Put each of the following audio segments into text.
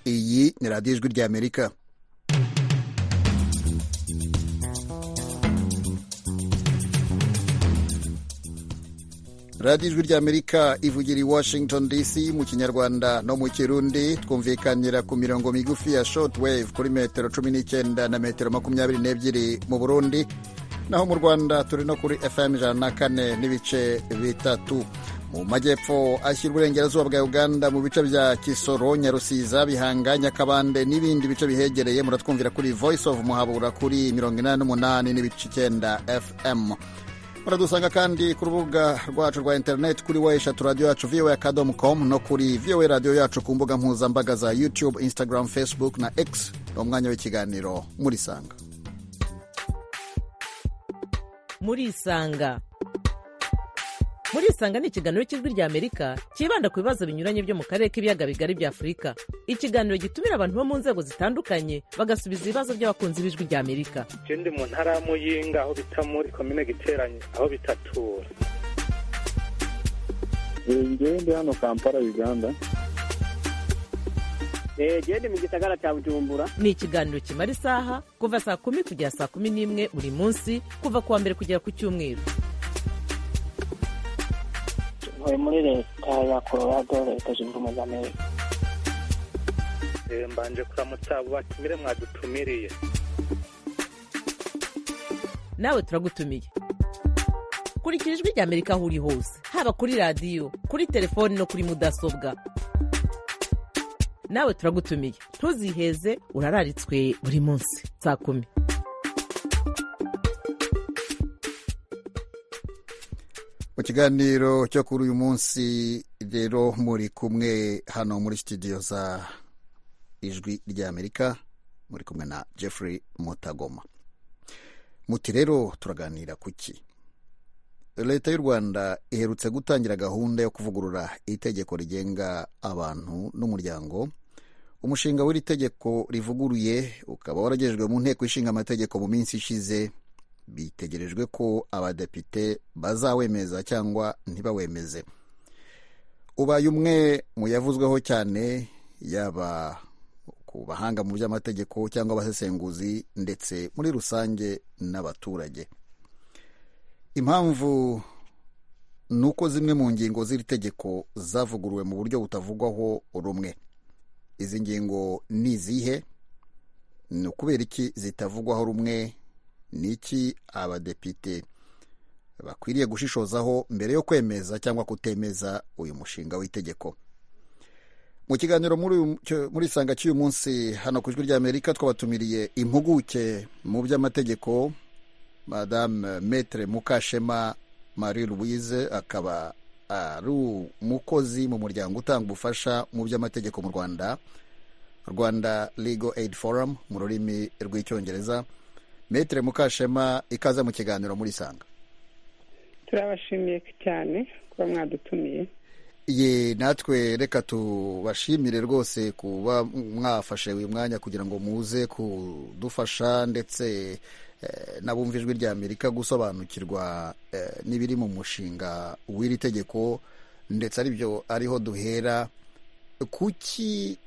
ni radiyo ijwi rya amerika radiyo ijwi rya amerika ivugira i washington dc mu kinyarwanda no mu kirundi twumvikanira ku mirongo migufi ya shortwave kuri metero cumi n'icyenda na metero makumyabiri n'ebyiri mu burundi naho mu rwanda turi no kuri fm ijana na kane n'ibice bitatu mu majyepfo ashyira uburengerazuba bwa uganda mu bice bya kisoro nyarusiza bihanga nyakabande n'ibindi bice bihegereye muratwumvira kuri voice of muhabura kuri mirongo inani n'umunani n'ibice icyenda fm muradusanga kandi ku rubuga rwacu rwa interineti kuri wa eshatu radiyo yacu vowa akadomu komu no kuri vowa radiyo yacu ku mbuga mpuzambaga za youtube instagram facebook na x ni umwanya w'ikiganiro murisanga murisanga murisanga ni ikiganiro cy'ijwi rya amerika cyibanda ku bibazo binyuranye byo mu karere k'ibiyaga bigari bya afurika ikiganiro gitumira abantu bo mu nzego zitandukanye bagasubiza ibibazo by'abakunzi b'ijwi rya amerika icyo ndi mu ntara y'amuyinga aho bita muri komine giteranye aho bitatura ngewe ndi hano kampala uganda genda mu gisagara cya bujumbura ni ikiganiro kimara isaha kuva saa kumi kugera saa kumi n'imwe buri munsi kuva ku wa mbere kugera ku cyumweru ntuye muri leta ya colorado leta zunze ubumwe za amerika mbanje kuramutsa abo batumire mwadutumiriye nawe turagutumiye kurikira ijwi rya amerika aho uri hose haba kuri radiyo kuri telefoni no kuri mudasobwa nawe turagutumiye ntuziheze urararitswe buri munsi saa kumi mu kiganiro cyo kuri uyu munsi rero muri kumwe hano muri sitidiyo za ijwi ry'amerika muri kumwe na jeffrey mutagoma muti rero turaganira ku ki leta y'u rwanda iherutse gutangira gahunda yo kuvugurura itegeko rigenga abantu n'umuryango umushinga w'iri tegeko rivuguruye ukaba waragejejwe mu nteko ishinga amategeko mu minsi ishize bitegerejwe ko abadepite bazawemeza cyangwa ntibawemeze ubaye umwe mu yavuzweho cyane yaba ku bahanga mu by'amategeko cyangwa abasesenguzi ndetse muri rusange n'abaturage impamvu ni uko zimwe mu ngingo z'iri tegeko zavuguruwe mu buryo butavugwaho rumwe izi ngingo ni izihe ni ukubera iki zitavugwaho rumwe ni iki abadepite bakwiriye gushishozaho mbere yo kwemeza cyangwa kutemeza uyu mushinga w'itegeko mu kiganiro muri isanga cy'uyu munsi hano ku ijwi ry'amerika twabatumiriye impuguke mu by'amategeko madame metre mukashema marie louise akaba ari umukozi mu muryango utanga ubufasha mu by'amategeko mu rwanda rwanda legal aid forum mu rurimi rw'icyongereza metere mukashema ikaze mu kiganiro muri isanga turabashimiye cyane kuba mwadutumiye ye natwe reka tubashimire rwose kuba mwafashe uyu mwanya kugira ngo muze kudufasha ndetse n'abumva ijwi rya amerika gusobanukirwa n'ibiri mu mushinga w'iri tegeko ndetse aribyo ariho duhera kuki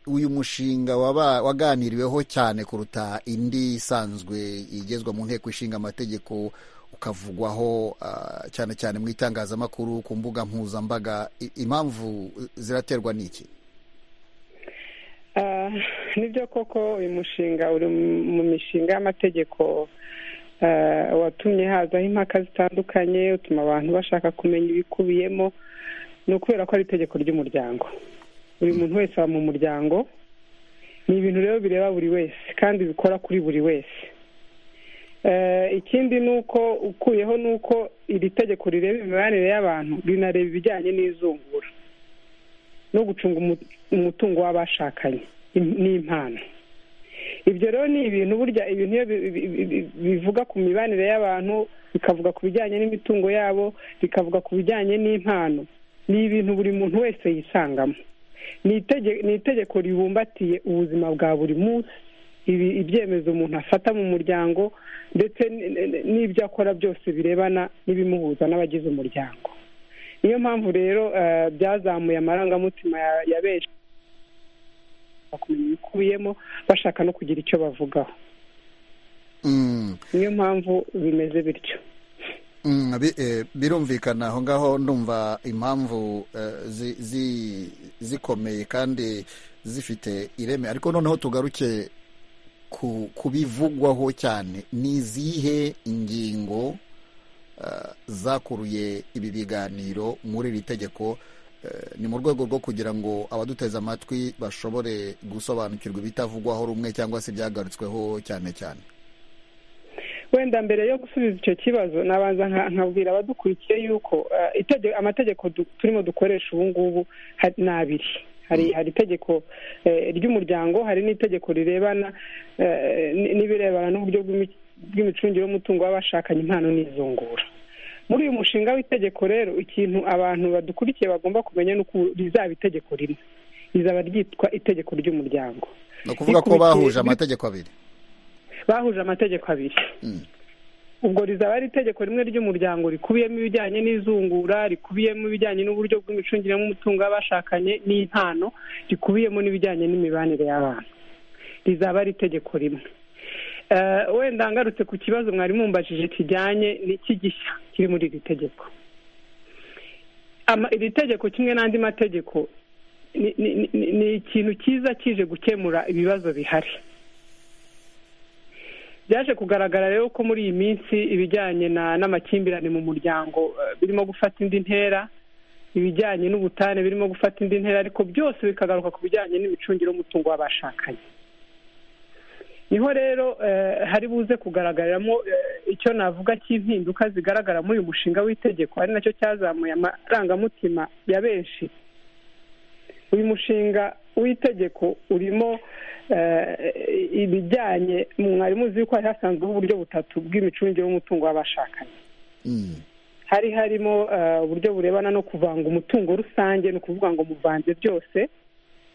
uyu mushinga waba waganiriweho cyane kuruta indi isanzwe igezwa mu nteko ishinga amategeko ukavugwaho cyane cyane mu itangazamakuru ku mbuga mpuzambaga impamvu ziraterwa n'iki nibyo koko uyu mushinga uri mu mishinga y'amategeko watumye hazaho impaka zitandukanye utuma abantu bashaka kumenya ibikubiyemo ni ukubera ko ari itegeko ry'umuryango buri muntu wese aba mu muryango ni ibintu rero bireba buri wese kandi bikora kuri buri wese ikindi ni uko ukuyeho ni uko iri tegeko rireba imibanire y'abantu rinareba ibijyanye n'izungura no gucunga umutungo w'abashakanye n'impano ibyo rero ni ibintu burya ibintu bivuga ku mibanire y'abantu bikavuga ku bijyanye n'imitungo yabo bikavuga ku bijyanye n'impano ni ibintu buri muntu wese yisangamo ni itegeko ribumbatiye ubuzima bwa buri munsi ibyemezo umuntu afata mu muryango ndetse n'ibyo akora byose birebana n'ibimuhuza n'abagize umuryango niyo mpamvu rero byazamuye amarangamutima ya benshi bashaka kumenya ibikubiyemo bashaka no kugira icyo bavugaho Mm, niyo mpamvu bimeze bityo mm, bi- eh, birumvikana aho ngaho ndumva impamvu eh, zi- zi- zikomeye kandi zifite ireme ariko noneho tugaruke ku kubivugwaho cyane ni izihe ingingo eh, zakuruye ibi biganiro muri iri tegeko Eh, ni mu rwego rwo kugira ngo abaduteze amatwi bashobore gusobanukirwa ibitavugwaho rumwe cyangwa se ibyagarutsweho cyane cyane wenda mbere yo gusubiza icyo kibazo nabanza nka- nkabwira abadukurikiye yuko eh, itege- amategeko du- turimo dukoresha ubu ngubu ha- ni abiri hari hari itegeko eh, ry'umuryango hari n'itegeko rirebana eh, n- n'ibirebana n'uburyo bw'imi- bw'imicungire y'umutungo w'abashakanye impano n'izungura muri uyu mushinga w'itegeko rero ikintu abantu badukurikiye bagomba kumenya ni uko rizaba itegeko rimwe rizaba ryitwa itegeko ry'umuryango ni ukuvuga ko Rikurikiye- bahuje amategeko abiri bahuje amategeko abiri Mm. ubwo rizaba ari itegeko rimwe ry'umuryango rikubiyemo ibijyanye n'izungura rikubiyemo ibijyanye n'uburyo bw'imicungire y'umutungo y'abashakanye n'impano rikubiyemo n'ibijyanye n'imibanire y'abana rizaba ari itegeko rimwe Eh, wenda ngarutse ku kibazo mwari mumbajije kijyanye n'iki gishya kiri muri iri tegeko Ama- iri tegeko kimwe n'andi mategeko ni- ni- ni ni ikintu cyiza kije gukemura ibibazo bihari byaje kugaragara rero ko muri iyi minsi ibijyanye na- n'amakimbirane mu muryango eh, birimo gufata indi ntera ibijyanye n'ubutane birimo gufata indi ntera ariko byose bikagaruka ku bijyanye n'imicungire y'umutungo w'abashakanye niho rero eh, hari buze kugaragariramo eh, icyo navuga cy'impinduka zigaragara muri uyu mushinga w'itegeko ari nacyo cyazamuye amarangamutima ya benshi uyu mushinga w'itegeko urimo eh, ibijyanye mwarimu uzi yuko hari hasanzweho uburyo butatu bw'imicungire y'umutungo w'abashakanye Mm. hari harimo eh, uburyo burebana no kuvanga umutungo rusange ni ukuvuga ngo muvanze byose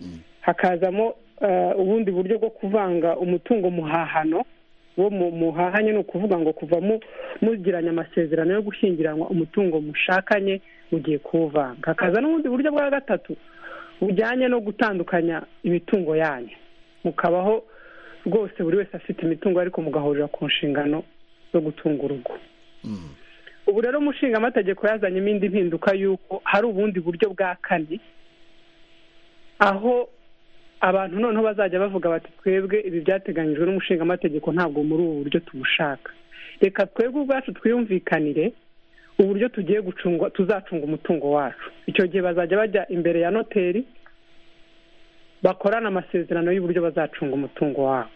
Mm. hakazamo eh, ubundi buryo bwo kuvanga umutungo muhahano wo mu- muhahanye ni ukuvuga ngo kuva mu- mugiranye amasezerano yo gushyingiranwa umutungo mushakanye mugiye kuwuvanga hakaza n'ubundi buryo bwa gatatu bujyanye no gutandukanya imitungo yanyu mukabaho rwose buri wese afite imitungo ariko mugahurira ku nshingano zo gutunga urugo Mm. ubu rero umushinga amategeko yazanyemo indi mpinduka y'uko hari ubundi buryo bwa kane aho abantu noneho bazajya bavuga bati twebwe ibi byateganyijwe n'umushinga amategeko ntabwo muri ubu buryo tubushaka reka twebwe ubwacu twiyumvikanire uburyo tugiye gucunga tuzacunga umutungo wacu icyo gihe bazajya bajya imbere ya noteri bakorana amasezerano y'uburyo bazacunga umutungo wabo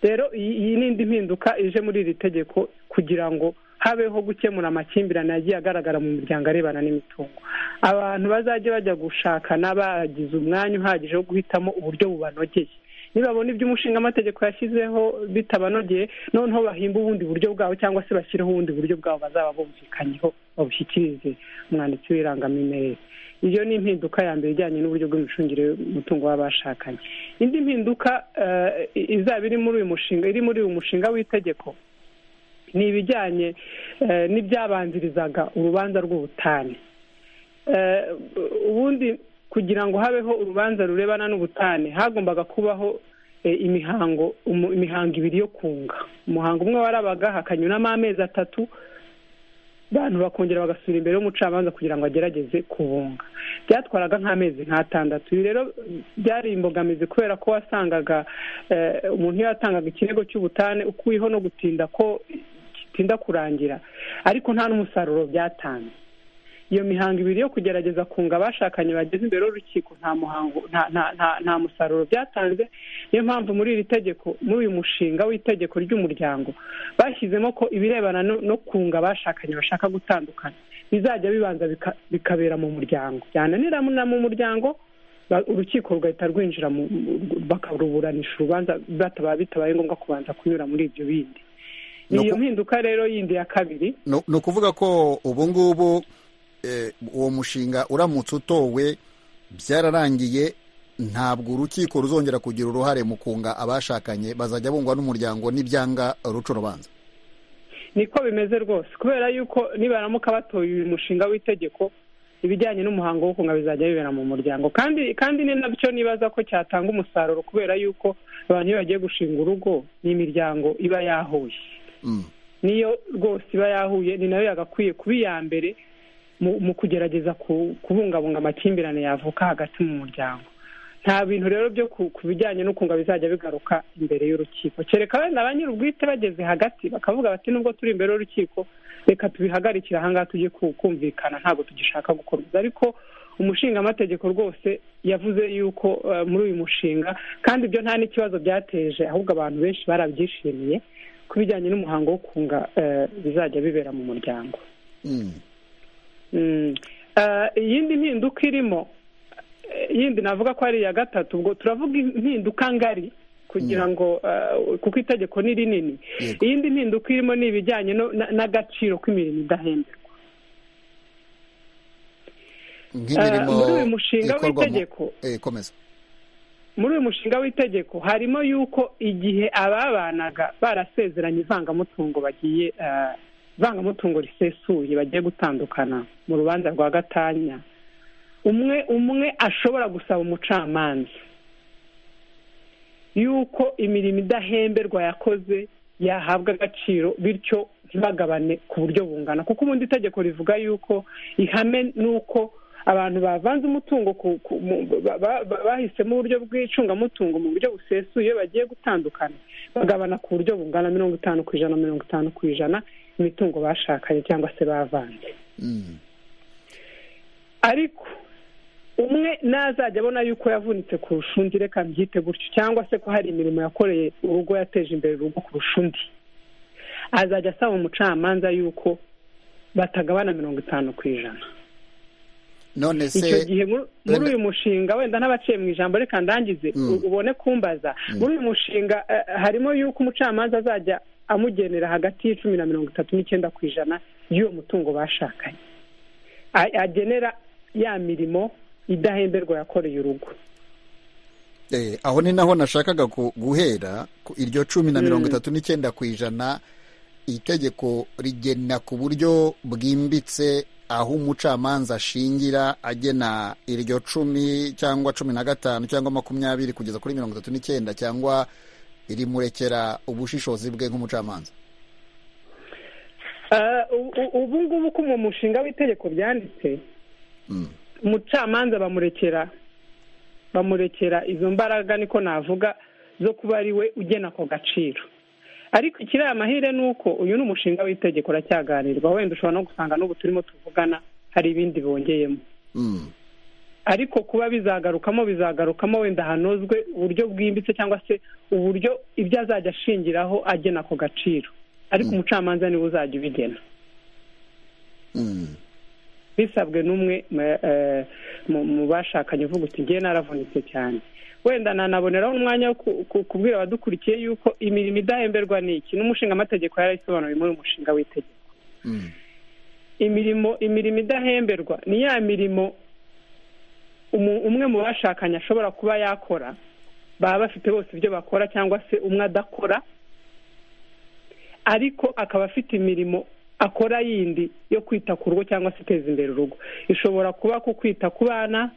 rero iyi iyi ni indi mpinduka ije muri iri tegeko kugira ngo habeho gukemura amakimbirane yagiye agaragara mu miryango arebana n'imitungo abantu bazajya bajya gushakana bagize umwanya uhagije wo guhitamo uburyo bubanogeye nibabona ibyo umushinga amategeko yashyizeho bitabanogeye noneho bahimba ubundi buryo bwabo cyangwa se bashyireho ubundi buryo bwabo bazaba bumvikanyeho babushyikirize umwanditsi w'irangamimerere iyo ni impinduka ya mbere ijyanye n'uburyo bw'imicungire y'umutungo w'abashakanye indi mpinduka eh, izaba iri muri uyu mushinga iri muri uyu mushinga w'itegeko ni ibijyanye eh, n'ibyabanzirizaga urubanza rw'ubutane Eh, ubundi kugira ngo habeho urubanza rurebana n'ubutane hagombaga kubaho eh, imihango umu- imihango ibiri yo kunga umuhango umwe warabaga hakanyuramo amezi atatu abantu bakongera bagasubira imbere y'umucamanza kugira ngo agerageze kubunga byatwaraga nk'amezi nk'atandatu ibi rero byari imbogamizi kubera ko wasangaga eh, umuntu iyo yatangaga ikirego cy'ubutane ukuyeho no gutinda ko gitinda kurangira ariko nta n'umusaruro byatanze iyo mihango ibiri yo kugerageza kunga abashakanye bageze imbere y'urukiko nta muhango nta nta nta, nta musaruro byatanze niyo mpamvu muri iri tegeko muri uyu mushinga w'itegeko ry'umuryango bashyizemo ko ibirebana no, no kunga abashakanye bashaka gutandukana bizajya bibanza bika- bikabera mu muryango byananira mu- na mu muryango ba- urukiko rugahita rwinjira mu- mu- bakaruburanisha urubanza bataba- bitabaye ngombwa kubanza kunyura muri ibyo bindi ni Ni iyo uku- mpinduka rero yindi ya kabiri ni ni ukuvuga ko ubu ngubu eh, uwo mushinga uramutse utowe byararangiye ntabwo urukiko ruzongera kugira uruhare mu kunga abashakanye bazajya bungwa n'umuryango n'ibyanga ruca urubanza niko bimeze rwose kubera yuko nibaramuka batoye uyu mushinga w'itegeko ibijyanye n'umuhango wo kunga bizajya bibera mu muryango kandi kandi ni nabyo nibaza ko cyatanga umusaruro kubera yuko abantu iyo bagiye gushinga urugo ni imiryango iba yahuye Mm. niyo rwose iba yahuye ni nayo yagakwiye kuba iya mbere mu- mu kugerageza ku- kubungabunga amakimbirane yavuka hagati mu muryango nta bintu rero byo ku ku bijyanye n'ukunga bizajya bigaruka imbere y'urukiko kereka wenda ba nyir'ubwite bageze hagati bakavuga bati nubwo turi imbere y'urukiko reka tubihagarikire ahangaha tujye ku- kumvikana ntabwo tugishaka gukomeza ariko umushingaamategeko rwose yavuze yuko eh, muri uyu mushinga kandi ibyo nta n'ikibazo byateje ahubwo abantu benshi barabyishimiye ku bijyanye n'umuhango wo kunga eh, bizajya bibera mu muryango Mm. Mm. Eh, iyindi mpinduka irimo eh, yindi navuga ko ari iya gatatu ubwo turavuga impinduka ngari kugira ngo eh, kuko itegeko ni rinini Yego. iyindi mpinduka irimo ni ibijyanye no- na- n'agaciro k'imirimo idahemberwa Eh, nk'imirimo muri uyu mushinga ikorwamo- w'itegeko Eh, komeza muri uyu mushinga w'itegeko harimo yuko igihe ababanaga barasezeranye ivangamutungo bagiye eh, ivangamutungo risesuye bagiye gutandukana mu rubanza rwa gatanya umwe umwe ashobora gusaba umucamanza yuko imirimo idahemberwa yakoze yahabwa agaciro bityo ntibagabane ku buryo bungana kuko ubundi itegeko rivuga yuko ihame ni uko abantu bavanze umutungo ku- ku- mu- ba- ba- ba- bahisemo uburyo bw'icungamutungo mu buryo busesuye iyo bagiye gutandukana bagabana ku buryo bungana mirongo itanu ku ijana mirongo itanu ku ijana imitungo bashakanye cyangwa se bavanze Mm. ariko umwe nazajya abona yuko yavunitse kurusha undi reka mbyite gutyo cyangwa se ko hari imirimo yakoreye urugo yateje imbere urugo kurusha undi azajya asaba umucamanza yuko batagabana mirongo itanu ku ijana none icyo se gihe muri muri uyu mushinga wenda n'abaciye mu ijambo reka ndangize Mm. u- ubone kumbaza muri uyu mushinga eh, harimo yuko umucamanza azajya amugenera hagati y'icumi na mirongo itatu n'icyenda ku ijana y'uwo mutungo bashakanye A- agenera ya mirimo idahemberwa yakoreye urugo eh, aho ni naho nashakaga ku- guhera ku iryo cumi na mirongo itatu n'icyenda ku ijana itegeko rigena ku buryo bwimbitse aho umucamanza ashingira agena iryo cumi cyangwa cumi na gatanu cyangwa makumyabiri kugeza kuri mirongo itatu n'icyenda cyangwa rimurekera ubushishozi bwe nk'umucamanza Eh, u- u- ubu ngubu ko mu mushinga w'itegeko byanditse Mm. umucamanza bamurekera bamurekera izo mbaraga niko navuga zo kuba ari we ugena ako gaciro ariko ikiri amahire ni uko uyu ni umushinga w'itegeko uracyaganirwa wenda ushobora no gusanga n'ubu turimo tuvugana hari ibindi bongeyemo Mm. ariko kuba bizagarukamo bizagarukamo wenda hanozwe uburyo bwimbitse cyangwa se uburyo ibyo azajya ashingiraho agena ako gaciro ariko umucamanza niwe uzajya ubigena Mm. bisabwe n'umwe mu- eh, mu mu bashakanye uvuga uti ngewe naravunitse cyane wenda nanaboneraho umwanya wo ku- ku- kubwira abadukurikiye yuko imirimo idahemberwa ni iki n'umushinga amategeko yarayisobanuye muri uyu mushinga w'itegeko Mm. imirimo imirimo idahemberwa ni ya mirimo umu- umwe mu bashakanye ashobora kuba yakora baba bafite bose ibyo bakora cyangwa se umwe adakora ariko akaba afite imirimo akora yindi yo kwita ku rugo cyangwa se iteza imbere urugo ishobora kuba ku kwita ku bana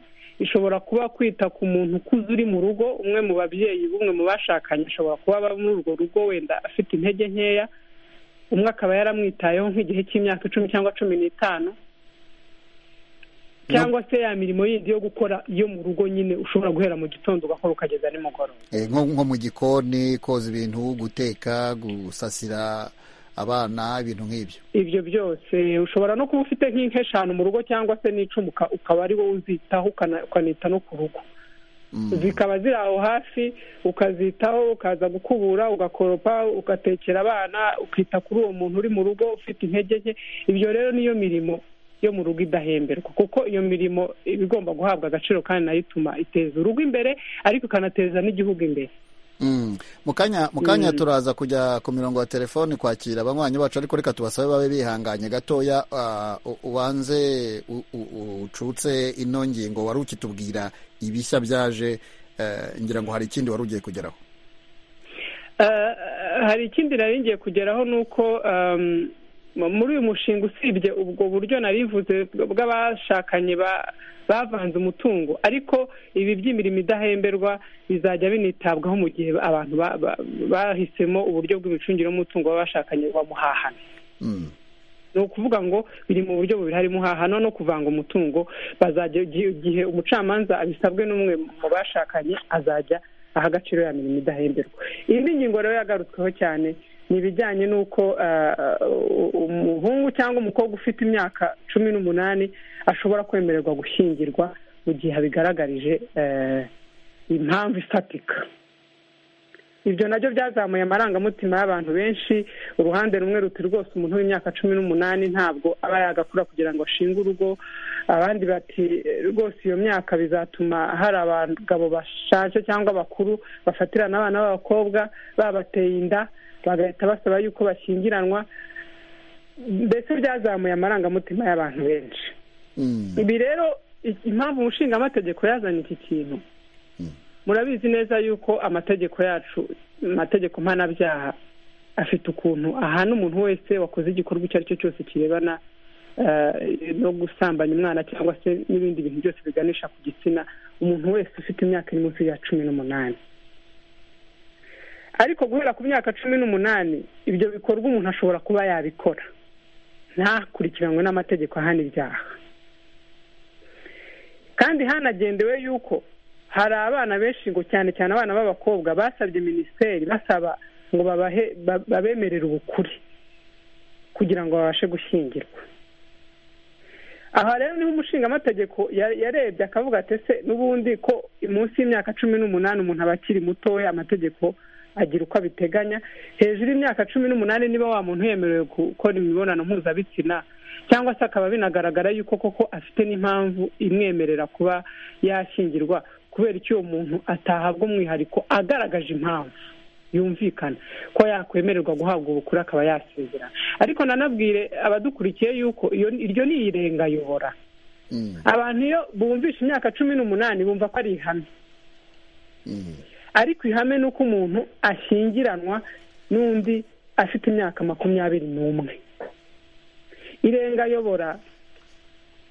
ishobora kuba kwita ku muntu ukuze uri mu rugo umwe mu babyeyi b'umwe mu bashakanye ashobora kuba aba muri urwo rugo wenda afite intege nkeya umwe akaba yaramwitayeho nk'igihe cy'imyaka icumi cyangwa cumi n'itanu cyangwa se ya mirimo yindi yo gukora yo mu rugo nyine ushobora guhera mu gitondo ugakora ukageza nimugoroba Eh, nko nko mu gikoni koza ibintu guteka gusasira abana ibintu nk'ibyo ibyo byose ushobora no kuba ufite nk'inka mu rugo cyangwa se n'icumi uka- ukaba ari wowe uzitaho ukana- ukanita no ku rugo Mm. zikaba ziri aho hafi ukazitaho ukaza gukubura ugakoropa ugatekera abana ukita kuri uwo muntu uri mu rugo ufite intege nke ibyo rero niyo mirimo yo mu rugo idahemberwa kuko iyo mirimo iba igomba guhabwa agaciro kandi nayo ituma iteza urugo imbere ariko ikanateza n'igihugu imbere Mm. mu kanya mu kanya turaza kujya ku mirongo ya telefoni kwakira abanywanyi bacu ariko reka tubasabe babe bihanganye gatoya ah, u- ubanze u- u- ucutse ino ngingo wari ukitubwira ibishya byaje eh, ngira ngo hari ikindi wari ugiye kugeraho Eh, hari ikindi nari ngiye kugeraho ni uko em, muri uyu mushinga usibye ubwo buryo narivuze bw'abashakanye ba- bavanze umutungo ariko ibi by'imirimo idahemberwa bizajya binitabwaho mu gihe abantu ba- ba- bahisemo uburyo bw'imicungire y'umutungo w'abashakanye bamuhahana Mm. ni ukuvuga ngo biri mu buryo bubiri harimo hahano no kuvanga umutungo bazajya igi- igihe umucamanza abisabwe n'umwe mu bashakanye azajya aha agaciro ya mirimo idahemberwa indi ngingo rero yagarutsweho cyane ni ibijyanye n'uko ah, ah, umuhungu cyangwa umukobwa ufite imyaka cumi n'umunani ashobora kwemererwa gushyingirwa mu gihe abigaragarije eh, impamvu ifatika ibyo nabyo byazamuye amarangamutima y'abantu benshi uruhande rumwe ruti rwose umuntu w'imyaka cumi n'umunani ntabwo aba yagakura kugira ngo ashinge urugo abandi bati "Eh, rwose iyo myaka bizatuma hari abagabo bashaje cyangwa bakuru bafatirana abana b'abakobwa babateye inda bagahita basaba yuko bashyingiranwa mbese byazamuye amarangamutima y'abantu benshi Mm. ibi rero i- impamvu umushingamategeko yazanye iki kintu murabizi neza yuko amategeko yacu amategeko mpanabyaha afite ukuntu ahana umuntu wese wakoze igikorwa icyo ari cyo cyose kirebana eh, no gusambanya umwana cyangwa se n'ibindi bintu byose biganisha ku gitsina umuntu wese ufite imyaka iri munsi ya cumi n'umunani ariko guhera ku myaka cumi n'umunani ibyo bikorwa umuntu ashobora kuba yabikora ntakurikiranwe n'amategeko ahana ibyaha kandi hanagendewe yuko hari abana benshi ngo cyane cyane abana b'abakobwa basabye minisiteri basaba ngo babahe ba- babemerere ubukure kugira ngo babashe gushyingirwa aha rero niho umushingamategeko ya- yarebye akavuga ati ese n'ubundi ko munsi y'imyaka cumi n'umunani umuntu aba akiri mutoya amategeko agira uko abiteganya hejuru y'imyaka cumi n'umunani niba wa muntu yemerewe gukora imibonano mpuzabitsina cyangwa se akaba binagaragara yuko koko afite n'impamvu imwemerera kuba yashyingirwa kubera icyo uwo muntu atahabwa umwihariko agaragaje impamvu yumvikana ko yakwemererwa guhabwa ubukure akaba yasezerana ariko nanabwire abadukurikiye yuko iyo- iryo ni irengayobora Mm. abantu iyo bumvisha imyaka cumi n'umunani bumva ko ari ihame Mm. ariko ihame ni uko umuntu ashyingiranwa n'undi afite imyaka makumyabiri n'umwe irengayobora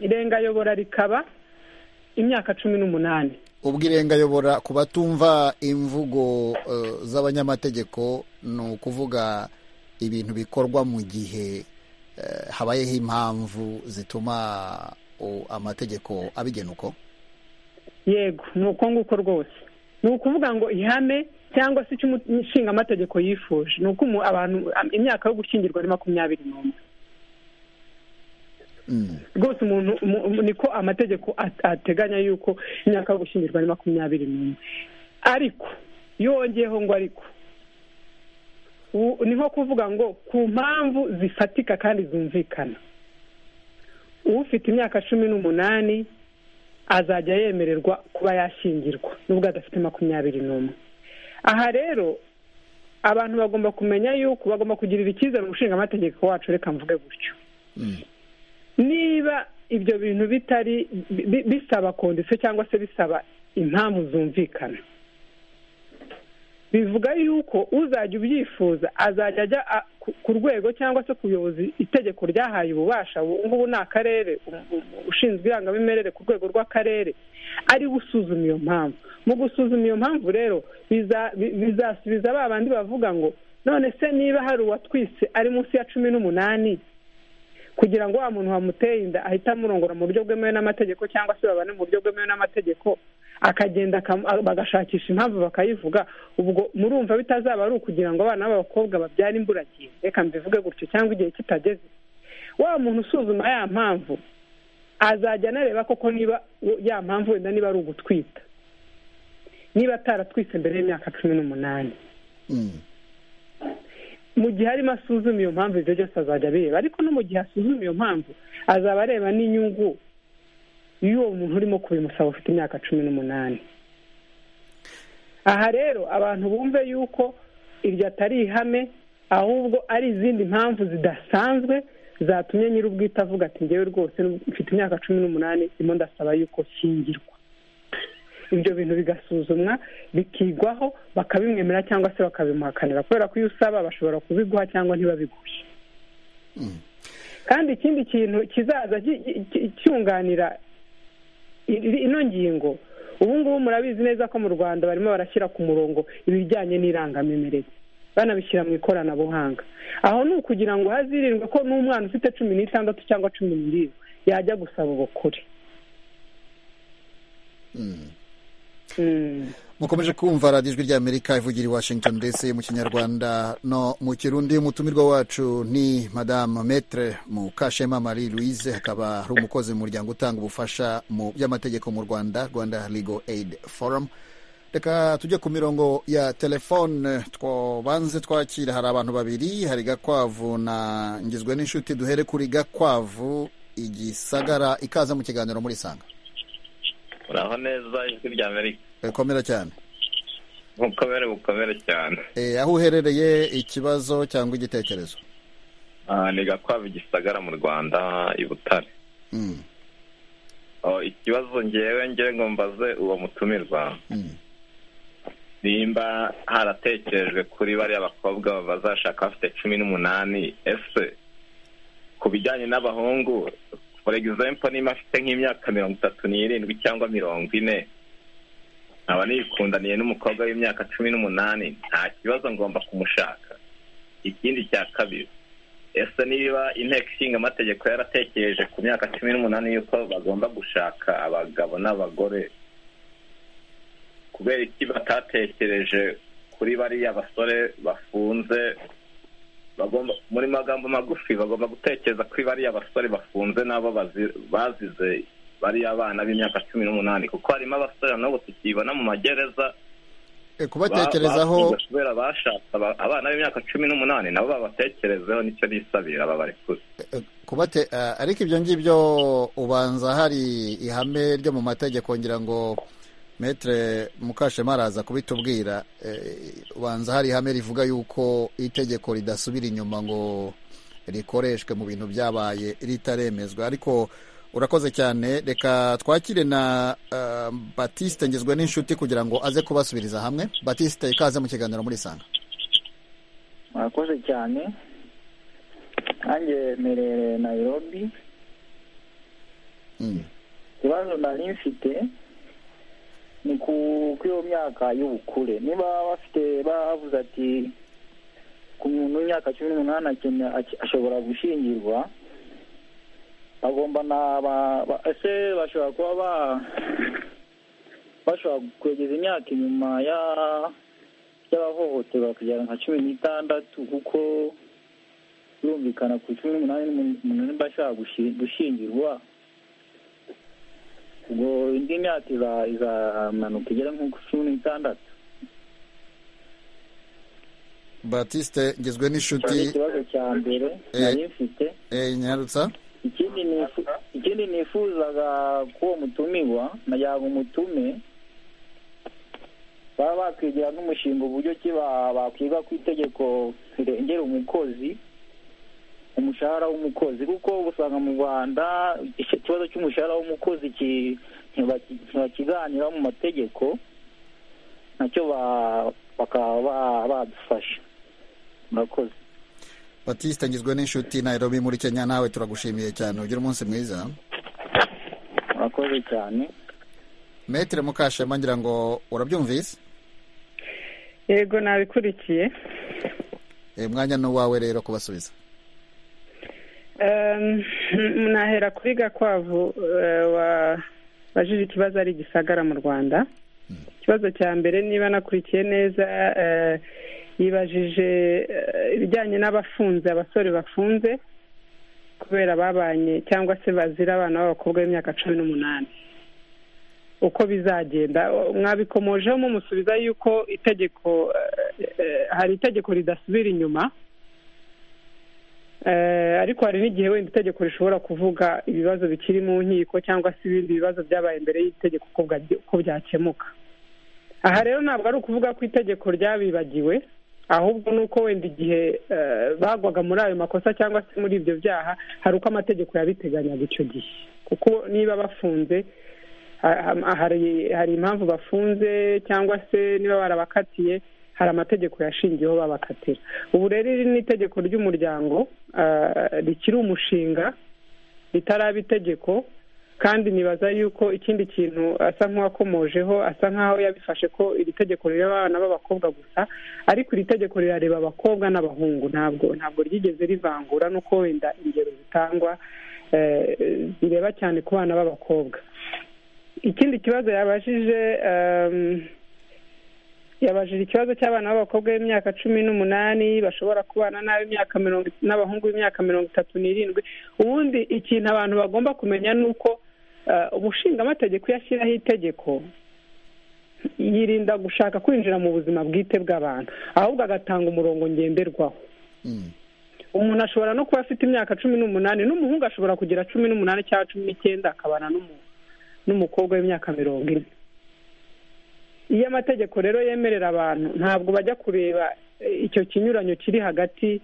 irengayobora rikaba imyaka cumi n'umunani ubwo irengayobora ku batumva imvugo eh, z'abanyamategeko ni ukuvuga ibintu bikorwa mu gihe eh, habayeho impamvu zituma o, amategeko abigena uko yego ni uko nguko rwose ni ukuvuga ngo ihame cyangwa se icyo umushinga amategeko yifuje ni uko umu- abantu am- imyaka yo gushyingirwa ari makumyabiri n'umwe Mm, rwose umuntu mu- mu- niko amategeko at- ateganya yuko imyaka yo gushyingirwa ari makumyabiri n'umwe ariko yongeyeho ngo ariko u- ni nko kuvuga ngo ku mpamvu zifatika kandi zumvikana ufite imyaka cumi n'umunani azajya yemererwa kuba yashyingirwa nubwo adafite makumyabiri n'umwe aha rero abantu bagomba kumenya yuko bagomba kugirira icyizere umushingamategeko wacu reka mvuge gutyo mm, niba ibyo bintu bitari bi- bisaba kondisiyo cyangwa se bisaba impamvu zumvikana bivuga yuko uzajya ubyifuza azajya ajya a- ku- ku rwego cyangwa se ku buyobozi itegeko ryahaye ububasha ubu ngubu ni akarere u- u- ushinzwe irangamimerere ku rwego rw'akarere ari gusuzuma iyo mpamvu mu gusuzuma iyo mpamvu rero biza- bi- bizasubiza ba bandi bavuga ngo none se niba hari uwatwise ari munsi ya cumi n'umunani kugira ngo wa muntu wamuteye inda ahite amurongora mu buryo bwemewe n'amategeko cyangwa se babane mu buryo bwemewe n'amategeko akagenda akam- a- bagashakisha impamvu bakayivuga ubwo murumva bitazaba ari ukugira ngo abana b'abakobwa babyare imburagihe reka mbivuge gutyo cyangwa igihe kitageze wa muntu usuzuma ya mpamvu azajya anareba koko niba u- ya mpamvu wenda niba ari ugutwita niba ataratwitse mbere y'imyaka cumi n'umunani mm, mu gihe arimo asuzuma iyo mpamvu ibyo byose azajya abireba ariko no mu gihe asuzuma iyo mpamvu azaba areba n'inyungu y'uwo muntu urimo kubimusaba ufite imyaka cumi n'umunani aha rero abantu bumve yuko iryo atari ihame ahubwo ari izindi mpamvu zidasanzwe zatumye nyir'ubwite avuga ati ngewe rwose nubwo mfite imyaka cumi n'umunani ndimo ndasaba yuko nshyingirwa ibyo bintu bigasuzumwa bikigwaho bakabimwemera cyangwa se bakabimuhakanira kubera ko iyo usaba bashobora kubiguha cyangwa ntibabiguhe mm, kandi ikindi kintu kizaza ki- ki- cyunganira i- ino ngingo ubu ngubu murabizi neza ko mu rwanda barimo barashyira ku murongo ibijyanye n'irangamimerere banabishyira mu ikoranabuhanga aho ni ukugira ngo hazirindwe ko n'umwana ufite cumi n'itandatu cyangwa cumi n'irindwi yajya gusaba ubukure Mm. mukomeje kumva radiyo ijwi ry'amerika ivugira i washington dc mu kinyarwanda no mu kirundi umutumirwa wacu ni madamu metre mukashema marie louise akaba ari umukozi mu muryango utanga ubufasha mu by'amategeko mu rwanda rwanda legal aid forum reka tujye ku mirongo ya telefone twabanze twakira hari abantu babiri hari gakwavu na ngizwe n'inshuti duhere kuri gakwavu igisagara ikaza mu kiganiro muri sanga uraho neza ijwi rya amerika Eh, komera cyane bukomere bukomere cyane Eh, aho uherereye ikibazo cyangwa igitekerezo Ah, ni gakwavu gisagara mu rwanda i butare Mm, Oh, ikibazo ngewe ngewe ngo mbaze uwo mutumirwa mm. nimba haratekerejwe kuri bariya bakobwa bazashaka bafite cumi n'umunani ese ku bijyanye n'abahungu for example niba afite nk'imyaka mirongo itatu n'irindwi cyangwa mirongo ine nkaba niyikundaniye n'umukobwa w'imyaka cumi n'umunani nta kibazo ngomba kumushaka ikindi cya kabiri ese niba inteko ishinga amategeko yaratekereje ku myaka cumi n'umunani y'uko bagomba gushaka abagabo n'abagore kubera iki batatekereje kuri bariya basore bafunze bagomba muri magambo magufi bagomba gutekereza kuri bariya basore bafunze n'abo bazi- bazize bariya bana b'imyaka cumi n'umunani kuko harimo abasore n'ubu tukibona mu magereza Eh, ba- kubatekerezaho bafunzwe kubera bashatse aba- abana b'imyaka cumi n'umunani nabo babatekerezeho nicyo bisabira babarekure eh, kubate eh, ariko ibyo ngibyo ubanza hari ihame ryo mu mategeko ngira ngo metre mukashema araza kubitubwira Eh, ubanza hari ihame rivuga yuko itegeko ridasubira inyuma ngo rikoreshwe mu bintu byabaye ritaremezwa ariko urakoze cyane reka twakire na eh, batiste ngizwe n'inshuti kugira ngo aze kubasubiriza hamwe batiste ikaze mu kiganiro muri sanga murakoze cyane nanjye merere nayirobi Mm. ikibazo nari mfite ni ku kuri iyo myaka y'ubukure niba bafite bavuze ati ku muntu w'imyaka cumi n'umunani akene- ak- ashobora gushyingirwa bagomba na ba- ba- ese bashobora kuba ba bashobora kwegeza imyaka inyuma ya y'abahohoterwa kugera nka cumi n'itandatu kuko birumvikana ku cumi n'umunani umuntu niba ashobora gushi- gushyingirwa ubwo indi myaka iza- izamanuka igera nko ku cumi n'itandatu batiste ngizwe icyo ni n'inshuti ikibazo cya mbere Eh. nari mfite Eh, nyarutsa ikindi nifu- ikindi nifuzaga ko uwo mutumirwa nagira ngo umutume baba bakwigira nk'umushinga uburyo ki ba- bakwiga ku itegeko rirengera umukozi umushahara w'umukozi kuko usanga mu rwanda icyo kibazo cy'umushahara w'umukozi ki- ntibaki- ntibakiganiraho mu mategeko nacyo ba- bakaba ba- badufasha murakoze batiste ngizwe n'inshuti nairobi muri kenya nawe turagushimiye cyane ugira umunsi mwiza murakoze cyane metre mukashema ngira ngo urabyumvise yego nabikurikiye Eh, mwanya n'uwawe rero kubasubiza Em, nahera kuri gakwavu eh, wa- wajije ikibazo ari igisagara mu rwanda ikibazo cya mbere niba nakurikiye neza eh, yibajije eh, ibijyanye n'abafunze abasore bafunze kubera babanye cyangwa se bazira abana b'abakobwa b'imyaka cumi n'umunani uko bizagenda mwabikomojeho mumusubiza yuko itegeko eh, eh, hari itegeko ridasubira inyuma Eh, ariko hari n'igihe wenda itegeko rishobora kuvuga ibibazo bikiri mu nkiko cyangwa se ibindi bibazo byabaye imbere y'itegeko uko bwa- uko byakemuka aha rero ntabwo ari ukuvuga ko itegeko ryabibagiwe ahubwo ni uko wenda igihe eh, bagwaga muri ayo makosa cyangwa se muri ibyo byaha hari uko amategeko yabiteganyaga icyo gihe kuko niba bafunze ha- ha- hari hari impamvu bafunze cyangwa se niba barabakatiye hari amategeko yashingiyeho babakatira ubu rero iri ni itegeko ry'umuryango rikiri umushinga ritaraba itegeko kandi nibaza yuko ikindi kintu asa nk'uwakomojeho asa nk'aho yabifashe ko iri tegeko rireba abana b'abakobwa gusa ariko iri tegeko rirareba abakobwa n'abahungu ntabwo ntabwo ryigeze rivangura nuko wenda ingero zitangwa bireba cyane ku bana b'abakobwa ikindi kibazo yabajije yabajije ikibazo cy'abana b'abakobwa b'imyaka cumi n'umunani bashobora kubana n'ab'imyaka mirongo n'abahungu b'imyaka mirongo itatu n'irindwi ubundi ikintu abantu bagomba kumenya ni uko umushingamategeko iyo ashyiraho itegeko yirinda gushaka kwinjira mu buzima bwite bw'abantu ahubwo agatanga umurongo ngenderwaho umuntu ashobora no kuba afite imyaka cumi n'umunani n'umuhungu ashobora kugira cumi n'umunani cyangwa cumi n'icyenda akabana n'umukobwa w'imyaka mirongo ine iyo amategeko rero yemerera abantu ntabwo bajya kureba icyo kinyuranyo kiri hagati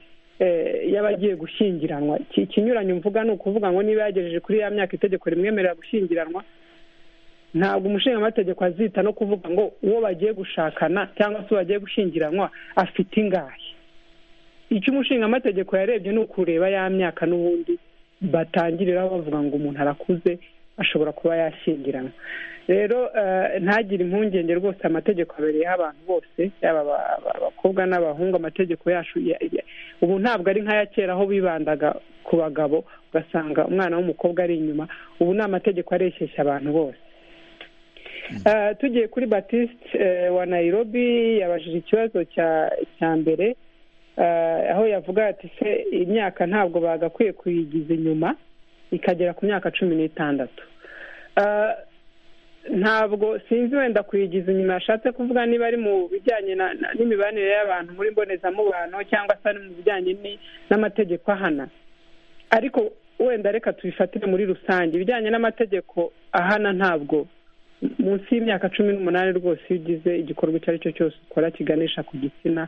y'abagiye gushyingiranwa ikinyuranyo mvuga ni ukuvuga ngo niba yagejeje kuri ya myaka itegeko rimwemerera gushyingiranwa ntabwo umushingamategeko azita no kuvuga ngo uwo bagiye gushakana cyangwa se bagiye gushyingiranwa afite ingahe icyo umushingamategeko yarebye ni ukureba ya myaka n'ubundi batangiriraho bavuga ngo umuntu arakuze ashobora kuba yashyingiranwa rero ntagire impungenge rwose amategeko abereyeho abantu bose yaba abakobwa n'abahungu amategeko yacu ubu ntabwo ari nk'aya kera aho bibandaga ku bagabo ugasanga umwana w'umukobwa ari inyuma ubu ni amategeko areshyeshya abantu bose tugiye kuri batiste wa Nairobi yabajije ikibazo cya mbere aho yavuga ati se imyaka ntabwo bagakwiye kuyigiza inyuma ikagera ku myaka cumi n'itandatu ntabwo sinzi wenda kuyigiza inyuma yashatse kuvuga niba ari mu bijyanye n'imibanire y'abantu muri mbonezamubano cyangwa se ari mu bijyanye n'amategeko ahana ariko wenda reka tubifatire muri rusange ibijyanye n'amategeko ahana ntabwo munsi y'imyaka cumi n'umunani rwose iyo ugize igikorwa icyo ari cyo cyose ukora kiganisha ku gitsina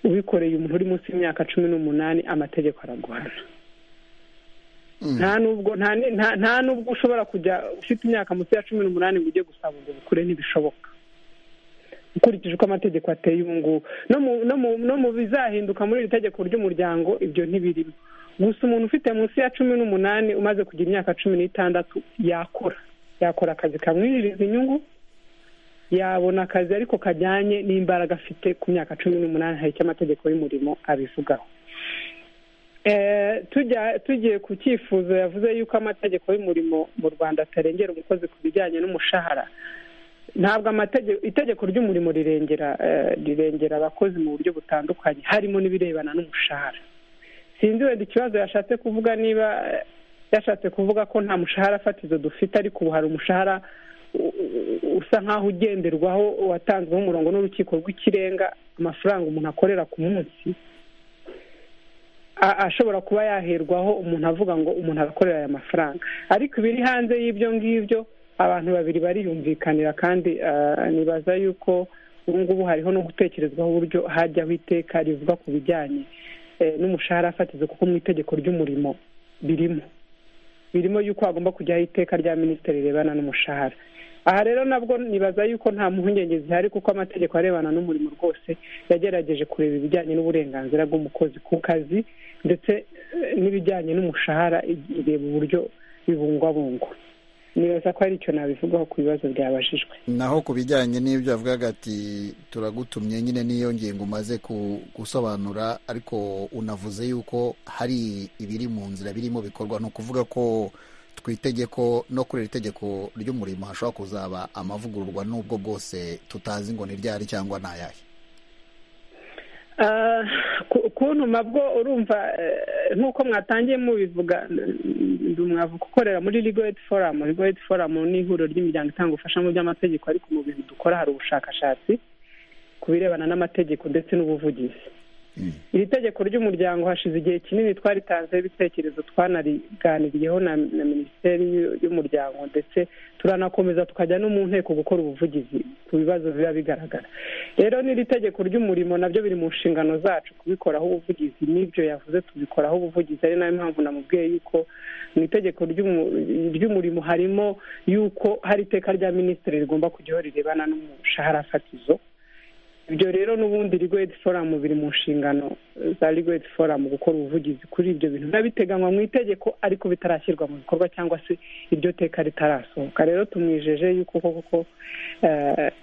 ubikoreye umuntu uri munsi y'imyaka cumi n'umunani amategeko araguhana nta nubwo nta nubwo ushobora kujya ufite imyaka munsi ya cumi n'umunani ngo ujye gusaba ubwo bukure ntibishoboka ukurikije uko amategeko ateye ubu ngubu no mu bizahinduka muri iri tegeko ry'umuryango ibyo ntibirimo gusa umuntu ufite munsi ya cumi n'umunani umaze kugira imyaka cumi n'itandatu yakora yakora akazi kamwinjiriza inyungu yabona akazi ariko kajyanye n'imbaraga afite ku myaka cumi n'umunani hari icyo amategeko y'umurimo abivugaho tugiye ku cyifuzo yavuze yuko amategeko y'umurimo mu rwanda atarengera umukozi ku bijyanye n'umushahara ntabwo amategeko itegeko ry'umurimo rirengera rirengera abakozi mu buryo butandukanye harimo n'ibirebana n'umushahara sinzi wenda ikibazo yashatse kuvuga niba yashatse kuvuga ko nta mushahara fatizo dufite ariko ubu hari umushahara usa nk'aho ugenderwaho watanzweho umurongo n'urukiko rw'ikirenga amafaranga umuntu akorera ku munsi ashobora kuba yaherwaho umuntu avuga ngo umuntu arakorera aya mafaranga ariko ibiri hanze y'ibyo ngibyo abantu babiri bariyumvikanira kandi nibaza yuko ubu ngubu hariho no gutekerezwaho uburyo hajyaho iteka rivuga ku bijyanye n'umushahara fatizo kuko mu itegeko ry'umurimo birimo birimo yuko hagomba kujyaho iteka rya minisitiri rirebana n'umushahara aha rero nabwo nibaza yuko nta mpungenge zihari kuko amategeko arebana n'umurimo rwose yagerageje kureba ibijyanye n'uburenganzira bw'umukozi ku kazi ndetse n'ibijyanye n'umushahara ireba uburyo bibungwabungwa nibaza ko hari icyo nabivugaho ku bibazo byabajijwe naho ku bijyanye n'ibyo avugaga ati turagutumye nyine n'iyo ngingo umaze gusobanura ariko unavuze yuko hari ibiri mu nzira birimo bikorwa ni ukuvuga ko ku itegeko no kuri iri tegeko ry'umurimo hashobora kuzaba amavugururwa n'ubwo bwose tutazi ngo ni ryari cyangwa ni ayahe kuntuma bwo urumva nk'uko mwatangiye mubivuga ndumwavuga ukorera muri rigoreti foramu rigoreti foramu ni ihuriro ry'imiryango itanga ubufasha mu by'amategeko ariko mu bintu dukora hari ubushakashatsi ku birebana n'amategeko ndetse n'ubuvugizi iri tegeko ry'umuryango hashize igihe kinini twaritanzeho ibitekerezo twanariganiriyeho na minisiteri y'umuryango ndetse turanakomeza tukajya no mu nteko gukora ubuvugizi ku bibazo biba bigaragara rero n'iri tegeko ry'umurimo nabyo biri mu nshingano zacu kubikoraho ubuvugizi n'ibyo yavuze tubikoraho ubuvugizi ari nayo mpamvu namubwiye yuko mu itegeko ry'umurimo harimo yuko hari iteka rya minisitiri rigomba kujyaho rirebana n'umushahara fatizo ibyo rero n'ubundi rigwedi foramu biri mu nshingano za rigwedi foramu gukora ubuvugizi kuri ibyo bintu biba biteganywa mu itegeko ariko bitarashyirwa mu bikorwa cyangwa se iryo teka ritarasohoka rero tumwijeje yuko koko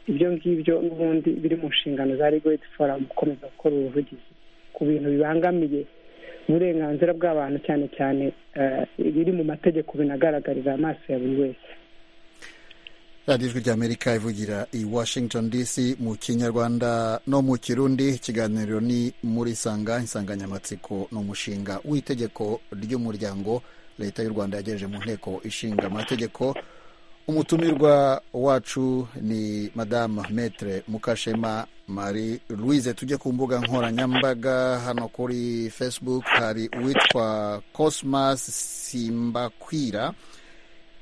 ibyo ngibyo n'ubundi biri mu nshingano za rigwedi foramu gukomeza gukora ubuvugizi ku bintu bibangamiye uburenganzira bw'abantu cyane cyane biri mu mategeko binagaragarira amaso ya buri wese radiyo ijwi ry'amerika ivugira i washington dc mu kinyarwanda no mu kirundi ikiganiro ni muri sanga insanganyamatsiko ni umushinga w'itegeko ry'umuryango leta y'u rwanda yagejeje mu nteko ishinga amategeko umutumirwa wacu ni madamu metre mukashema marie louise tujye ku mbuga nkoranyambaga hano kuri facebook hari uwitwa cosmas simbakwira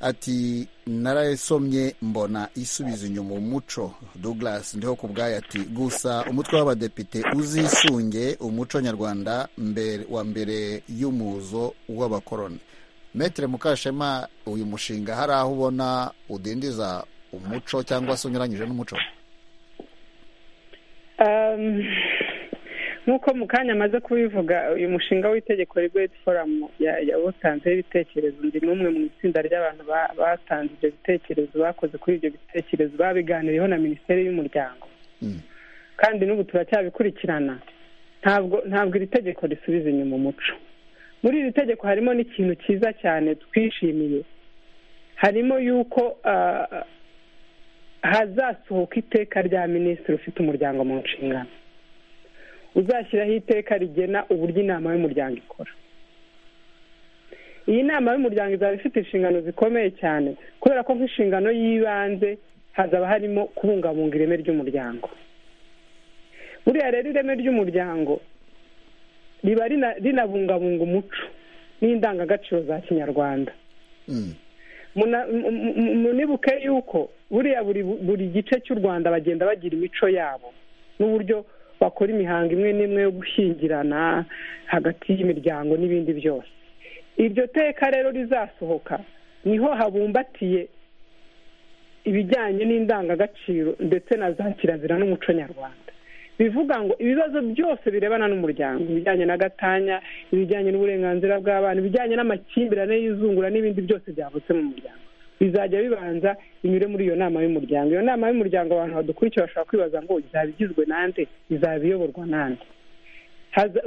ati narayisomye mbona isubiza inyuma umuco douglas ndiho ku bwayo ati gusa umutwe w'abadepite uzisunge umuco nyarwanda mbere wa mbere y'umuzo w'abakoroni metere mukashema uyu mushinga hari aho ubona udindiza umuco cyangwa se unyuranyije n'umuco nk'uko mu kanya amaze kubivuga uyu mushinga w'itegeko rigwedi foramu yawutanzeho ibitekerezo ndi n'umwe mu itsinda ry'abantu batanze ibyo bitekerezo bakoze kuri ibyo bitekerezo babiganiriyeho na minisiteri y'umuryango kandi n'ubu turacyabikurikirana ntabwo ntabwo iri tegeko risubiza inyuma umuco muri iri tegeko harimo n'ikintu cyiza cyane twishimiye harimo yuko hazasohoka iteka rya minisitiri ufite umuryango mu nshingano uzashyiraho iteka rigena uburyo inama y'umuryango ikora iyi nama y'umuryango izaba ifite inshingano zikomeye cyane kubera ko nk'inshingano y'ibanze hazaba harimo kubungabunga ireme ry'umuryango buriya rero ireme ry'umuryango riba rinabungabunga umuco n'indangagaciro za kinyarwanda munibuke yuko buriya buri gice cy'u rwanda bagenda bagira imico yabo n'uburyo bakora imihango imwe n'imwe yo gushyingirana hagati y'imiryango n'ibindi byose iryo teka rero rizasohoka niho habumbatiye ibijyanye n'indangagaciro ndetse na za kirazira n'umuco nyarwanda bivuga ngo ibibazo byose birebana n'umuryango ibijyanye n'agatanya ibijyanye n'uburenganzira bw'abana ibijyanye n'amakimbirane y'izungura n'ibindi byose byavutse mu muryango bizajya bibanza binyure muri iyo nama y'umuryango iyo nama y'umuryango abantu badukurikira bashobora kwibaza ngo izaba igizwe nande izaba iyoborwa nande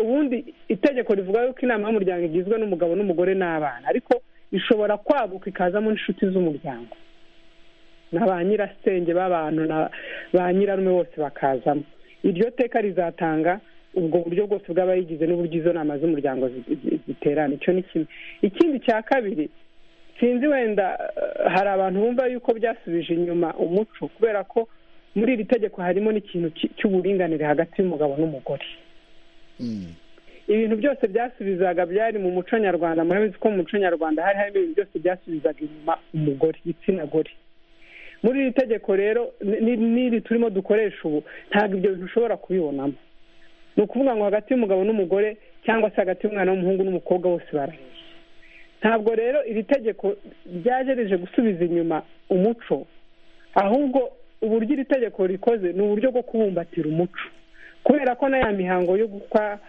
ubundi itegeko rivuga yuko inama y'umuryango igizwe n'umugabo n'umugore n'abana ariko ishobora kwaguka ikazamo n'inshuti z'umuryango na ba nyirasenge b'abantu na ba nyirarume bose bakazamo iryo teka rizatanga ubwo buryo bwose bw'abayigize n'uburyo izo nama z'umuryango ziterana icyo ni kimwe ikindi cya kabiri sinzi wenda hari abantu bumva yuko byasubije inyuma umuco kubera ko muri iri tegeko harimo n'ikintu cy'uburinganire hagati y'umugabo n'umugore ibintu byose byasubizaga byari mu muco nyarwanda murabizi ko mu muco nyarwanda hari harimo ibintu byose byasubizaga inyuma umugore igitsina gore muri iri tegeko rero n'iri turimo dukoresha ubu ntabwo ibyo bintu ushobora kubibonamo ni ukuvuga ngo hagati y'umugabo n'umugore cyangwa se hagati y'umwana w'umuhungu n'umukobwa bose baraheye ntabwo rero iri tegeko ryagereje gusubiza inyuma umuco ahubwo uburyo iri tegeko rikoze ni uburyo bwo kubumbatira umuco kubera ko na ya mihango yo gukwa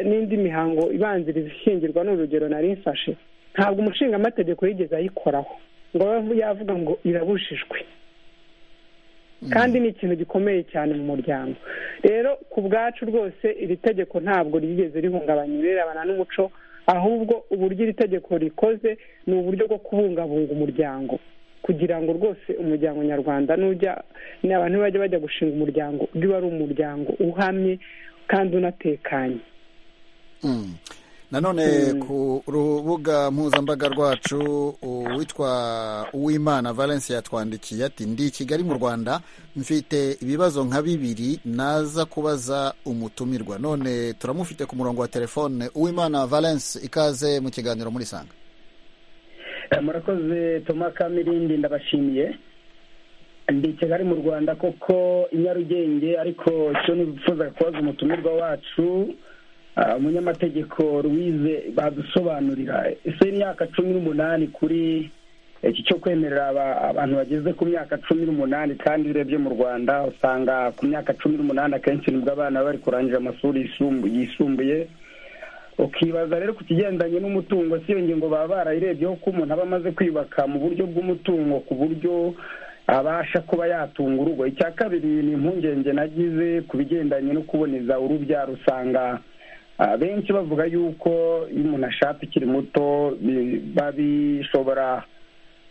n'indi mihango ibanziriza ishingirwa ni urugero nari mfashe ntabwo umushingamategeko yigeze ayikoraho ngo yavuga ngo irabujijwe kandi ni ikintu gikomeye cyane mu muryango rero ku bwacu rwose iri tegeko ntabwo ryigeze rihungabanya ibirebana n'umuco ahubwo uburyo iri tegeko rikoze ni uburyo bwo kubungabunga umuryango kugira ngo rwose umuryango nyarwanda n'ujya abantu bajya bajya gushinga umuryango uba ari umuryango uhamye kandi unatekanye nanone ku rubuga mpuzambaga rwacu uwitwa uwimana valence yatwandikiye ati ndi i kigali mu rwanda mfite ibibazo nka bibiri naza kubaza umutumirwa none turamufite ku murongo wa telefone uwimana valence ikaze mu kiganiro muri sanga murakoze toma kamirindi ndabashimiye ndi i kigali mu rwanda koko i nyarugenge ariko icyo nifuza kubaza umutumirwa wacu umunyamategeko ruwize badusobanurira ese imyaka cumi n'umunani kuri iki cyo kwemerera abantu bageze ku myaka cumi n'umunani kandi urebye mu rwanda usanga ku myaka cumi n'umunani akenshi nibwo abana bari kurangiza amashuri yisumbuye ukibaza rero ku kigendanye n'umutungo si iyo ngingo baba barayirebyeho ko umuntu aba amaze kwiyubaka mu buryo bw'umutungo ku buryo abasha kuba yatunga urugo icya kabiri ni impungenge nagize ku bigendanye no kuboneza urubyaro usanga benshi bavuga yuko iyo umuntu ashatse ukiri muto babishobora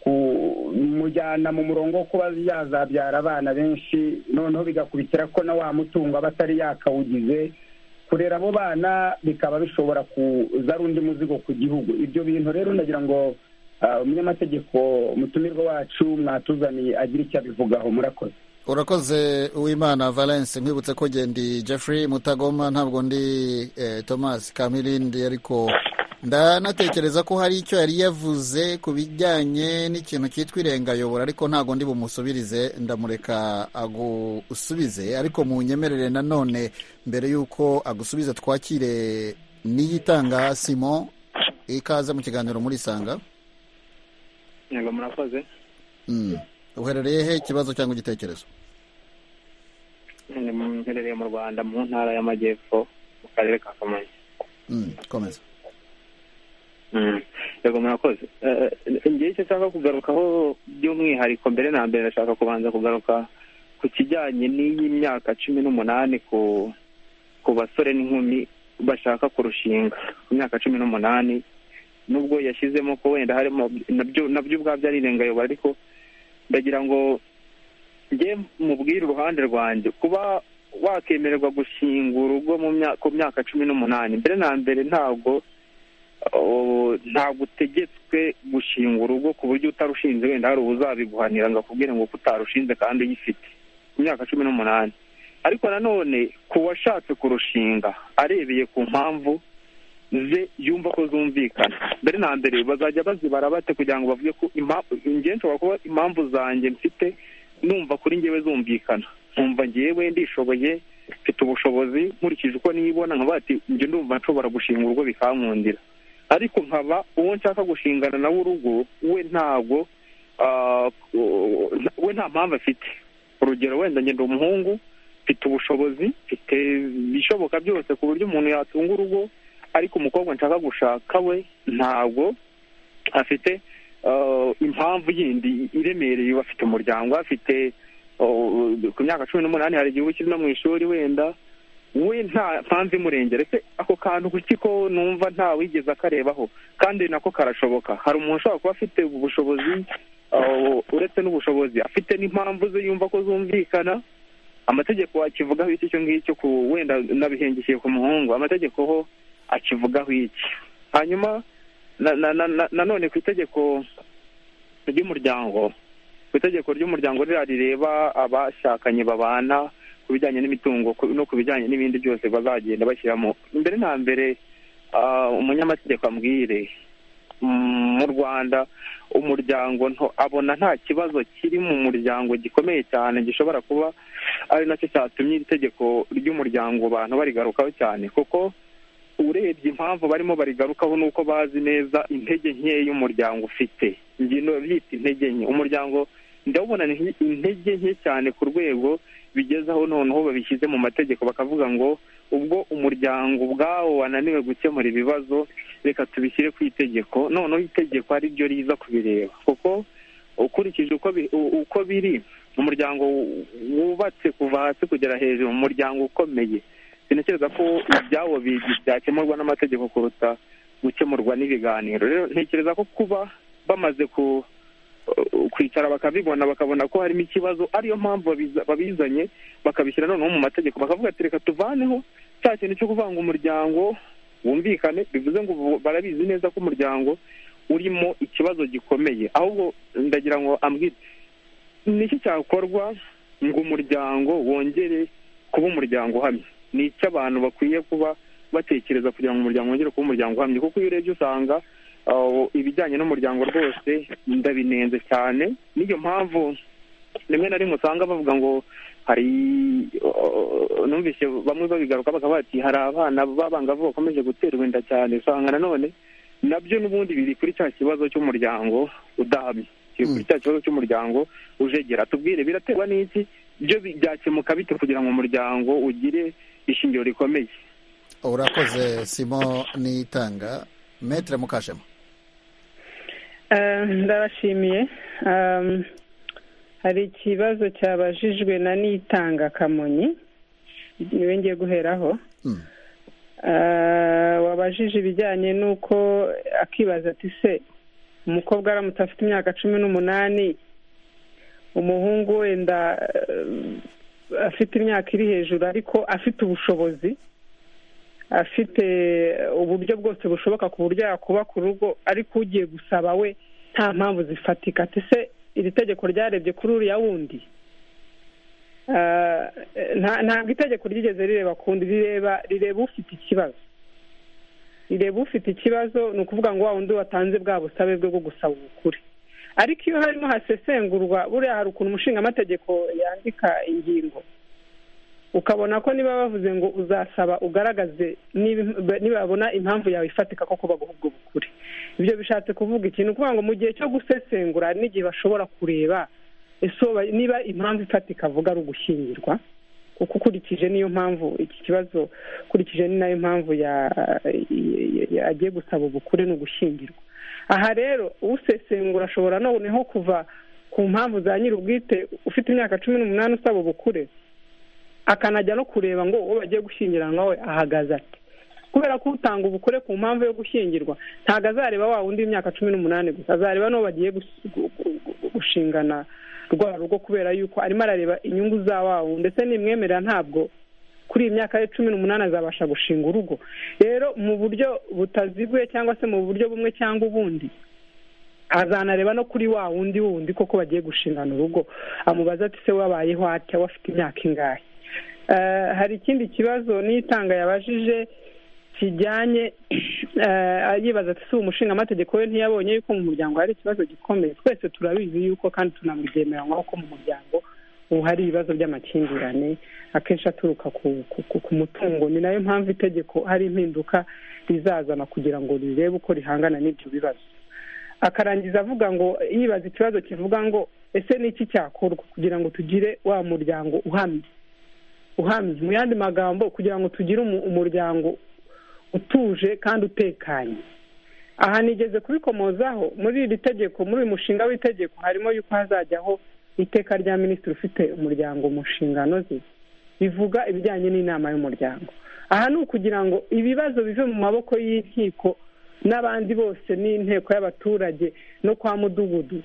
kumujyana mu murongo wo kuba yazabyara abana benshi noneho bigakubitira ko na wa mutungo aba atari yakawugize kurera abo bana bikaba bishobora kuzara undi muzigo ku gihugu ibyo bintu rero nagira ngo umunyamategeko umutumirwa wacu mwatuzaniye agira icyo abivugaho murakoze urakoze uwimana valence nkwibutse ko ngendi jeffrey mutagoma ntabwo ndi thomas kamirindi ariko ndanatekereza ko hari icyo yari yavuze ku bijyanye n'ikintu cyitwa irengayobora ariko ntabwo ndi bumusubirize ndamureka agusubize ariko mu nyemerere nanone mbere y'uko agusubiza twakire n'iyitanga simo ikaze mu kiganiro muri sanga yego murakoze uherereye he ikibazo cyangwa igitekerezo mherereye mu rwanda mu ntara y'amajyepfo mu karere ka kamonyi komeza yego murakoze ngewe icyo nshaka kugarukaho by'umwihariko mbere na mbere ndashaka kubanza kugaruka ku kijyanye n'iyi myaka cumi n'umunani ku basore n'inkumi bashaka kurushinga ku myaka cumi n'umunani nubwo yashyizemo ko wenda harimo nabyo ubwabyo ari irengayobora ariko ndagira ngo njye mubwire uruhande rwanjye kuba wakemererwa gushinga urugo ku myaka cumi n'umunani mbere na mbere ntabwo ntabwo utegetswe gushinga urugo ku buryo utarushinze wenda hari uzabiguhanira ngo akubwire ngo utarushinze kandi uyifite ku myaka cumi n'umunani ariko nanone ku washatse kurushinga arebeye ku mpamvu ze yumva ko zumvikana mbere na mbere bazajya bazibara bate kugira ngo bavuge ko ingenzi nshobora kuba impamvu zanjye mfite numva kuri ngewe zumvikana nkumva ngewe ndishoboye mfite ubushobozi nkurikije uko nibona nkaba bati njye ndumva nshobora gushinga urugo bikankundira ariko nkaba uwo nshaka gushingana nawe urugo we ntabwo we nta mpamvu afite urugero wenda ngenda umuhungu mfite ubushobozi mfite ibishoboka byose ku buryo umuntu yatunga urugo ariko umukobwa nshaka gushaka we ntabwo afite impamvu yindi iremereye afite umuryango afite ku myaka cumi n'umunani hari igihe ukiri no mu ishuri wenda we nta mpamvu imurengera ese ako kantu kuki ko numva nta wigeze akarebaho kandi nako karashoboka hari umuntu ushobora kuba afite ubushobozi uretse n'ubushobozi afite n'impamvu ze yumva ko zumvikana amategeko akivugaho iki cyo ngicyo ku wenda n'abihengekeye ku muhungu amategeko ho akivugaho iki hanyuma nanone ku itegeko ry'umuryango ku itegeko ry'umuryango ririya rireba abashakanye babana ku bijyanye n'imitungo no ku bijyanye n'ibindi byose bazagenda bashyiramo mbere na mbere umunyamategeko ambwire mu rwanda umuryango abona nta kibazo kiri mu muryango gikomeye cyane gishobora kuba ari nacyo cyatumye iri tegeko ry'umuryango abantu barigarukaho cyane kuko urebye impamvu barimo barigarukaho ni uko bazi neza intege nkeya y'umuryango ufite ingendo byita intege nke umuryango ndabona intege nke cyane ku rwego bigezeho noneho babishyize mu mategeko bakavuga ngo ubwo umuryango ubwawo wananiwe gukemura ibibazo reka tubishyire ku itegeko noneho itegeko ari ryo riza kubireba kuko ukurikije uko biri umuryango wubatse kuva hasi kugera hejuru umuryango ukomeye sintekereza ko ibyawo byakemurwa n'amategeko kuruta gukemurwa n'ibiganiro rero ntekereza ko kuba bamaze kwicara bakabibona bakabona ko harimo ikibazo ariyo mpamvu babizanye bakabishyira noneho mu mategeko bakavuga ati reka tuvaneho cya kintu cyo kuvanga umuryango wumvikane bivuze ngo barabizi neza ko umuryango urimo ikibazo gikomeye ahubwo ndagira ngo ambwire niki cyakorwa ngo umuryango wongere kuba umuryango uhamye ni icyo abantu bakwiye kuba batekereza kugira ngo umuryango wongere kuba umuryango uhamye kuko iyo urebye usanga ibijyanye n'umuryango rwose ndabinenze cyane niyo mpamvu rimwe na rimwe usanga bavuga ngo hari numvise bamwe babigaruka bakaba bati hari abana b'abangavu bakomeje guterwa inda cyane usanga nanone nabyo n'ubundi biri kuri cya kibazo cy'umuryango udahamye dukwiye kuri cya kibazo cy'umuryango ujegera tubwire biraterwa n'iki byo byakemuka bite kugira ngo umuryango ugire ishingiro rikomeye urakoze simo n'itanga metere mukashema ndabashimiye hari ikibazo cyabajijwe na nitanga kamonyi niwe ngiye guheraho wabajije ibijyanye n'uko akibaza ati se umukobwa aramutse afite imyaka cumi n'umunani umuhungu wenda afite imyaka iri hejuru ariko afite ubushobozi afite uburyo bwose bushoboka ku buryo yakuba ku rugo ariko ugiye gusaba we nta mpamvu zifatika ati se iri tegeko ryarebye kuri uriya wundi ntabwo itegeko ryigeze rireba kundi rireba rireba ufite ikibazo rireba ufite ikibazo ni ukuvuga ngo wa wundi watanze bwa busabe bwe bwo gusaba ubukure ariko iyo harimo hasesengurwa buriya hari ukuntu umushingamategeko yandika ingingo ukabona ko niba bavuze ngo uzasaba ugaragaze niba babona impamvu yawe ifatika ko kuba ubwo bukure ibyo bishatse kuvuga ikintu ukuvuga ngo mu gihe cyo gusesengura n'igihe bashobora kureba niba impamvu ifatika avuga ari ugushyingirwa kuko ukurikije niyo mpamvu iki kibazo ukurikije ni nayo mpamvu agiye gusaba ubukure ni ugushyingirwa aha rero usesengura ashobora noneho kuva ku mpamvu za nyir'ubwite ufite imyaka cumi n'umunani usaba ubukure akanajya no kureba ngo uwo bagiye gushyingiranwa we ahagaze ati kubera ko utanga ubukure ku mpamvu yo gushyingirwa ntabwo azareba wa wundi w'imyaka cumi n'umunani gusa azareba n'uwo bagiye gushingana rwa rugo kubera yuko arimo arareba inyungu za wawu ndetse n'imwemerera ntabwo kuri iyi myaka ye cumi n'umunani azabasha gushinga urugo rero mu buryo butaziguye cyangwa se mu buryo bumwe cyangwa ubundi azanareba no kuri wa wundi wundi koko bagiye gushingana urugo amubaza ati se wabayeho atya wafite imyaka ingahe hari ikindi kibazo n'itanga yabajije kijyanye yibaza ati si umushingaamategeko we ntiyabonye yuko mu muryango hari ikibazo gikomeye twese turabizi yuko kandi tunabyemeranywaho ko mu muryango ubu hari ibibazo by'amakimbirane akenshi aturuka ku mutungo ni nayo mpamvu itegeko hari impinduka rizazana kugira ngo rirebe uko rihangana n'ibyo bibazo akarangiza avuga ngo yibaza ikibazo kivuga ngo ese ni iki cyakorwa kugira ngo tugire wa muryango uhamye uhamye mu yandi magambo kugira ngo tugire umuryango utuje kandi utekanye aha nigeze kubikomozaho muri iri tegeko muri uyu mushinga w'itegeko harimo yuko hazajyaho iteka rya minisitiri ufite umuryango mu nshingano ze bivuga ibijyanye n'inama y'umuryango aha ni ukugira ngo ibibazo bive mu maboko y'inkiko n'abandi bose n'inteko y'abaturage no kwa mudugudu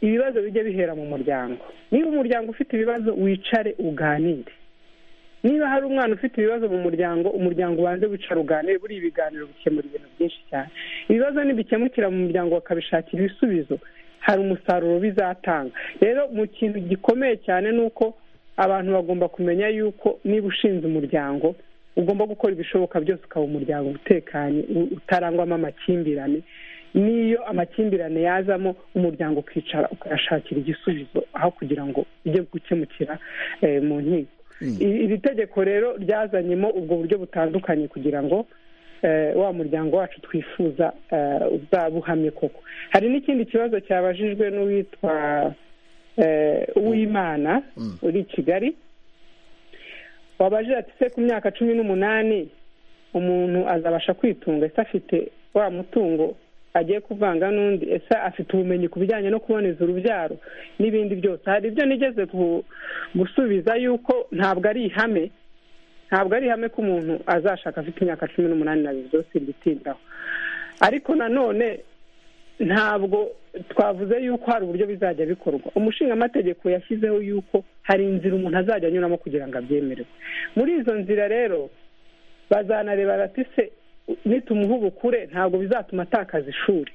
ibibazo bijye bihera mu muryango niba umuryango ufite ibibazo wicare uganire niba hari umwana ufite ibibazo mu muryango umuryango ubanze wicara uganire buriya ibiganiro bikemura ibintu byinshi cyane ibibazo ntibikemukira mu muryango bakabishakira ibisubizo hari umusaruro bizatanga rero mu kintu gikomeye cyane ni uko abantu bagomba kumenya yuko niba ushinze umuryango ugomba gukora ibishoboka byose ukaba umuryango utekanye utarangwamo amakimbirane n'iyo amakimbirane yazamo umuryango ukicara ukayashakira igisubizo aho kugira ngo ujye gukemukira mu nkiko iri tegeko rero ryazanyemo ubwo buryo butandukanye kugira ngo wa muryango wacu twifuza uzabuhamye koko hari n'ikindi kibazo cyabajijwe n'uwitwa uwimana uri i kigali wabajije ati se ku myaka cumi n'umunani umuntu azabasha kwitunga ese afite wa mutungo agiye kuvanga n'undi ese afite ubumenyi ku bijyanye no kuboneza urubyaro n'ibindi byose hari ibyo nigeze gusubiza yuko ntabwo ari ihame ntabwo ari ihame ko umuntu azashaka afite imyaka cumi n'umunani na bibiri byose bitindaho ariko nanone ntabwo twavuze yuko hari uburyo bizajya bikorwa umushingamategeko yashyizeho yuko hari inzira umuntu azajya anyuramo kugira ngo abyemererwe muri izo nzira rero bazanareba se nitumuha ubukure ntabwo bizatuma atakaza ishuri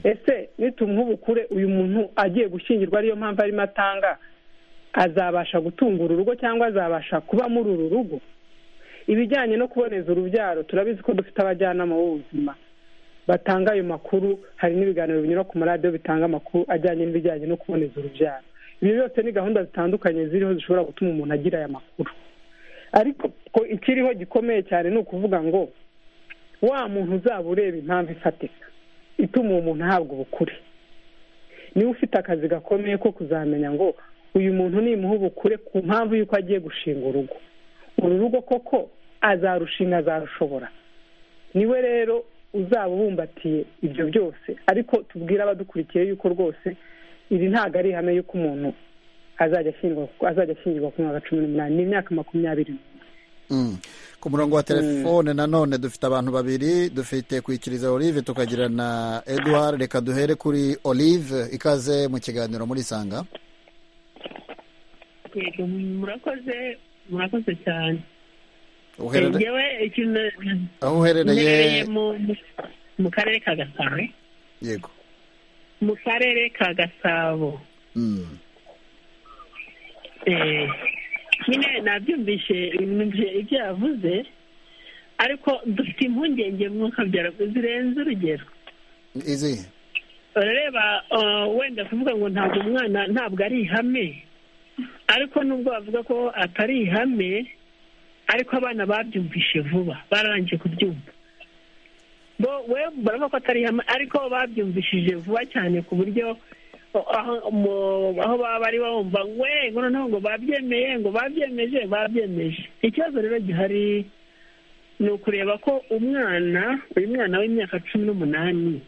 ese nitumuha ubukure uyu muntu agiye gushyingirwa ariyo mpamvu arimo atanga azabasha gutungura urugo cyangwa azabasha kuba muri uru rugo ibijyanye no kuboneza urubyaro turabizi ko dufite abajyanama b'ubuzima batanga ayo makuru hari n'ibiganiro binyura ku maradiyo bitanga amakuru ajyanye n'ibijyanye no kuboneza urubyaro ibyo byose ni gahunda zitandukanye ziriho zishobora gutuma umuntu agira aya makuru ariko ko ikiriho gikomeye cyane ni ukuvuga ngo wa muntu uzaba ureba impamvu ifatika ituma uwo muntu ahabwa ubukure niwe ufite akazi gakomeye ko kuzamenya ngo uyu muntu nimuha ubukure ku mpamvu y'uko agiye gushinga urugo uru rugo koko azarushinga azarushobora niwe rero uzaba ubumbatiye ibyo byose ariko tubwire abadukurikiye yuko rwose iri ntabwo ari ihame y'uko umuntu azajya ashyingirwa ku mwaka cumi n'umunani ni imyaka makumyabiri ku murongo wa telefone nanone dufite abantu babiri dufite kwikiriza olive tukagira na edouard reka duhere kuri olive ikaze mu kiganiro muri sanga murakoze murakoze cyane aho uherereye mu karere ka gasabo yego mu karere ka gasabo nyine nabyumvishe numvise ibyo yavuze ariko dufite impungenge mwuka zirenze urugero izihe urareba wenda kuvuga ngo ntabwo umwana ntabwo ari ihame ariko nubwo bavuga ko atari ihame ariko abana babyumvishe vuba bararangije kubyumva bo we baravuga ko atari ihame ariko babyumvishije vuba cyane ku buryo aho baba bari bumva we ngo noneho ngo babyemeye ngo babyemeje babyemeje ikibazo rero gihari ni ukureba ko umwana uyu mwana w'imyaka cumi n'umunani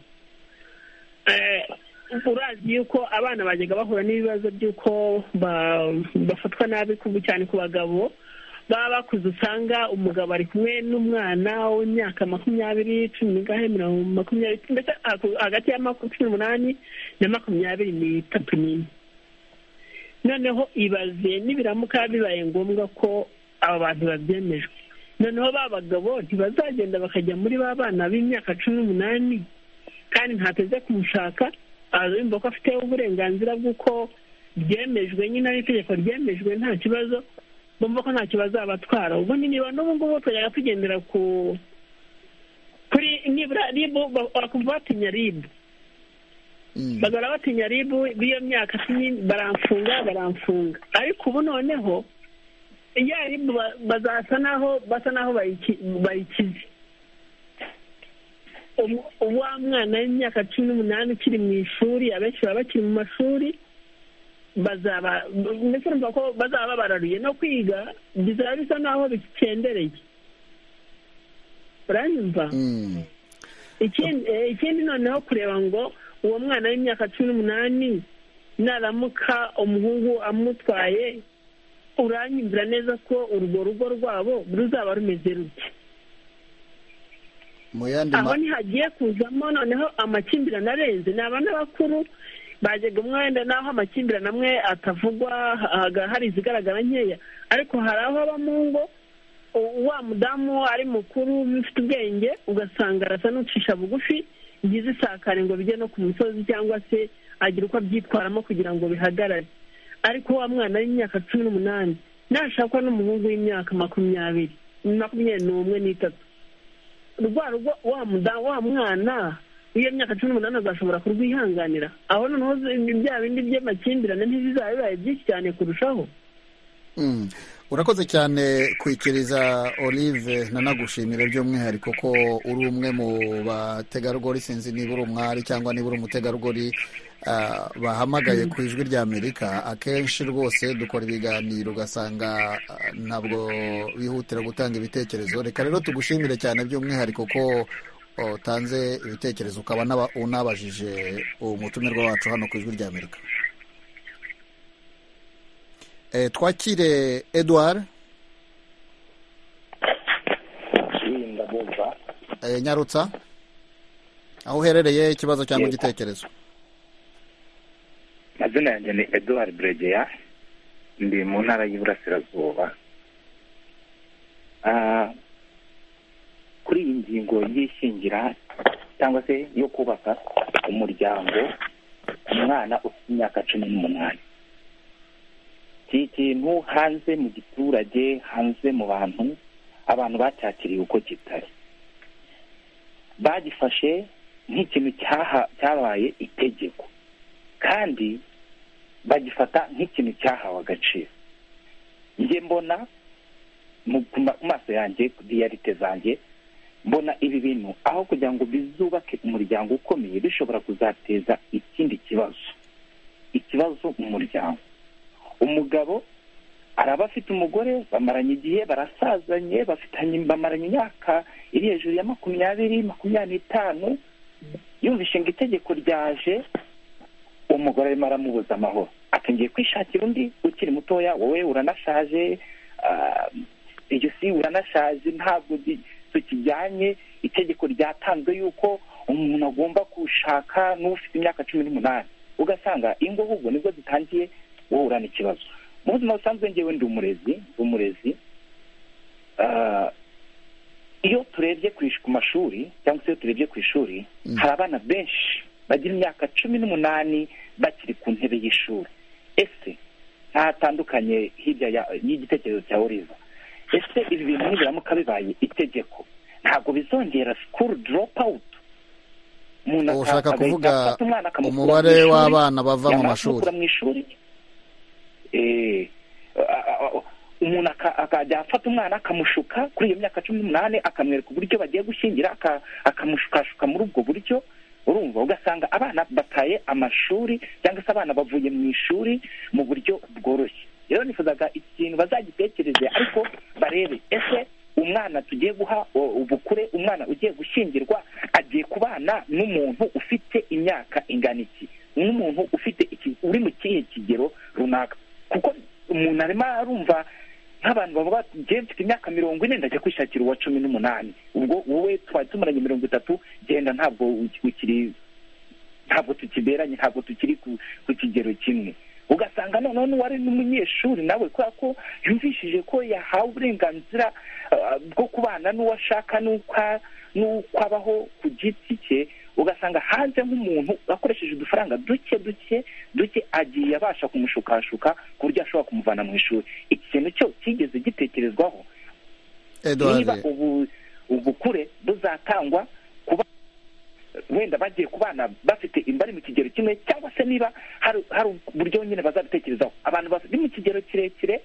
urazi yuko abana bajyaga bahura n'ibibazo by'uko bafatwa nabi cyane ku bagabo baba bakuze usanga umugabo ari kumwe n'umwana w'imyaka makumyabiri cumi n'ingahe mirongo makumyabiri mbese hagati ya cumi n'umunani na makumyabiri n'itatu n'ine noneho ibaze nibiramuka bibaye ngombwa ko aba bantu babyemejwe noneho ba bagabo ntibazagenda bakajya muri ba bana b'imyaka cumi n'umunani kandi ntateze kumushaka abazumva ko afite uburenganzira bw'uko byemejwe nyine ari itegeko ryemejwe nta kibazo bumva ko ntacyo bazabatwara ubundi niba n'ubu ngubu twajyaga tugendera ku kuri nibura ribu bakumva batinya ribu bagahora batinya ribu b'iyo myaka baramfunga baramfunga ariko ubu noneho ya ribu bazasa naho basa naho bayikize uwa mwana w'imyaka cumi n'umunani ukiri mu ishuri abenshi baba bakiri mu mashuri bazaba ndetse numva ko bazaba babararuye no kwiga bizaba bisa naho bikendereye uranyumva ikindi noneho kureba ngo uwo mwana w'imyaka cumi n'umunani naramuka umuhungu amutwaye uranyumvira neza ko urwo rugo rwabo ruzaba rumeze rute aho ntihagiye kuzamo noneho amakimbirane arenze ni abana bakuru bajyaga umwe wenda n'aho amakimbirane amwe atavugwa hari izigaragara nkeya ariko hari aho aba mu ngo wa mudamu ari mukuru ufite ubwenge ugasanga arasa n'ucisha bugufi byiza isakare ngo bijye no ku musozi cyangwa se agira uko abyitwaramo kugira ngo bihagarare ariko wa mwana w'imyaka cumi n'umunani nashakwa n'umuhungu w'imyaka makumyabiri makumyabiri n'umwe n'itatu rwa rugo wa mwana iyo myaka cumi n'umunani azashobora kurwihanganira aho noneho bya bindi by'amakimbirane ntibizaba bibaye byinshi cyane kurushaho urakoze cyane kwikiriza olive nanagushimira by'umwihariko ko uri umwe mu bategarugori sinzi niba uri umwari cyangwa niba uri umutegarugori bahamagaye ku ijwi rya amerika akenshi rwose dukora ibiganiro ugasanga ntabwo bihutira gutanga ibitekerezo reka rero tugushimire cyane by'umwihariko ko utanze ibitekerezo ukaba unabajije umutumirwa wacu hano ku ijwi rya amerika twakire edouard nyarutsa aho uherereye ikibazo cyangwa igitekerezo amazina yanjye ni edouard buregeya ndi mu ntara y'iburasirazuba kuri iyi ngingo y'ishingira cyangwa se yo kubaka umuryango umwana ufite imyaka cumi n'umunani iki kintu hanze mu giturage hanze mu bantu abantu bacyakiriye uko kitari bagifashe nk'ikintu cyabaye itegeko kandi bagifata nk'ikintu cyahawe agaciro njye mbona ku maso yanjye diyarite zanjye mbona ibi bintu aho kugira ngo bizubake umuryango ukomeye bishobora kuzateza ikindi kibazo ikibazo mu muryango umugabo araba afite umugore bamaranye igihe barasazanye bafitanye bamaranye imyaka iri hejuru ya makumyabiri makumyabiri n'itanu yumvishe ngo itegeko ryaje umugore arimo aramubuza amahoro ati ngiye kwishakira undi ukiri mutoya wowe uranashaje ah, iryo si uranashaje ntabwo di- tukijyanye itegeko ryatanzwe yuko umuntu agomba gushaka n'ufite imyaka cumi n'umunani ugasanga ingo ahubwo nibwo zitangiye wohura n'ikibazo mu buzima busanzwe ngewe ndi umurezi ndi umurezi Ah, iyo turebye ku ish- ku mashuri cyangwa se iyo turebye ku ishuri hari abana benshi bagira imyaka cumi n'umunani bakiri ku ntebe y'ishuri ese ntatandukanye hirya ya- y'igitekerezo cya oriza ese ibi bintu nibiramuka bibaye itegeko ntabwo bizongera sikuru doropu awuti umuntu Ubu ushaka agahita kuvuga afata umwana akamukura mu umubare ishuri, w'abana bava mu yamara mashuri. kumukura mu ishuri eh, a- a- a- umuntu aka- akajya afata umwana akamushuka kuri iyo myaka cumi n'umunani akamwereka uburyo bagiye gushyingira aka- akamushukashuka muri ubwo buryo urumva ugasanga abana bataye amashuri cyangwa se abana bavuye mu ishuri mu buryo bworoshye rero nifuzaga ikintu bazagitekereze ariko barebe ese umwana tugiye guha o- ubukure umwana ugiye gushyingirwa agiye kubana n'umuntu ufite imyaka ingana iki n'umuntu ufite iki uri mu kihe kigero runaka kuko umuntu arimo arumva nk'abantu baba bagiye mfite imyaka mirongo ine ndajya kwishakira uwa cumi n'umunani ubwo wowe twari tumaranye mirongo itatu genda ntabwo uki- ukiri ntabwo tukiberanye ntabwo tukiri ku ku kigero kimwe ugasanga noneho n'uwari n'umunyeshuri nawe kubera ko yumvishije ko yahawe uburenganzira ah, bwo kubana n'uwo ashaka n'ukwa- n'uko abaho ku giti cye ugasanga hanze nk'umuntu akoresheje udufaranga duke duke duke agiye abasha kumushukashuka ku buryo ashobora kumuvana mu ishuri iki kintu cyo kigeze gitekerezwaho Edouard. niba ubu ubukure buzatangwa kuba wenda bagiye ku bana bafite bari mu kigero kimwe cyangwa se niba hari hari uburyo nyine bazabitekerezaho abantu bari mu kigero kirekire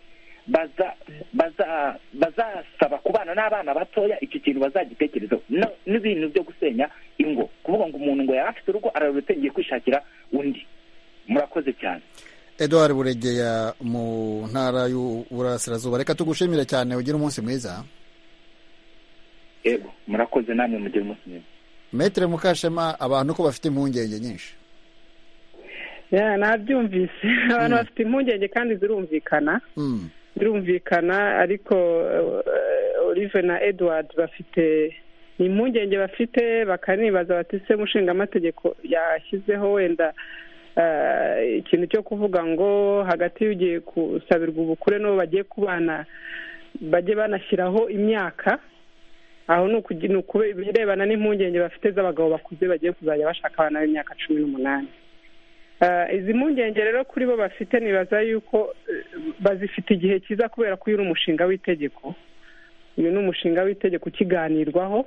baza baza bazasaba kubana n'abana batoya iki kintu bazagitekerezaho No- n'ibintu byo gusenya ingo kuvuga ngo umuntu ngo yari afite urugo araruretse ngiye kwishakira undi murakoze cyane Edouard buregera mu ntara y'uburasirazuba reka tugushimire cyane ugire umunsi mwiza yego murakoze namwe mugire umunsi mwiza metere mukashema abantu ko bafite impungenge nyinshi Ya, nabyumvise abantu bafite impungenge kandi zirumvikana Mm. birumvikana ariko eh, Olive na Edward bafite ni impungenge bafite bakanibaza bati se mushingamategeko yashyizeho wenda eh, ikintu cyo kuvuga ngo hagati y'ugiye gusabirwa ubukure n'uwo bagiye kubana bajye banashyiraho imyaka aho ni ukugi- ni ukube- ibirebana n'impungenge bafite z'abagabo bakuze bagiye kuzajya bashaka abana b'imyaka cumi n'umunani Ah, izi mpungenge rero kuri bo bafite nibaza yuko eh, bazifite igihe cyiza kubera ko uyu ni umushinga w'itegeko uyu ni umushinga w'itegeko ukiganirwaho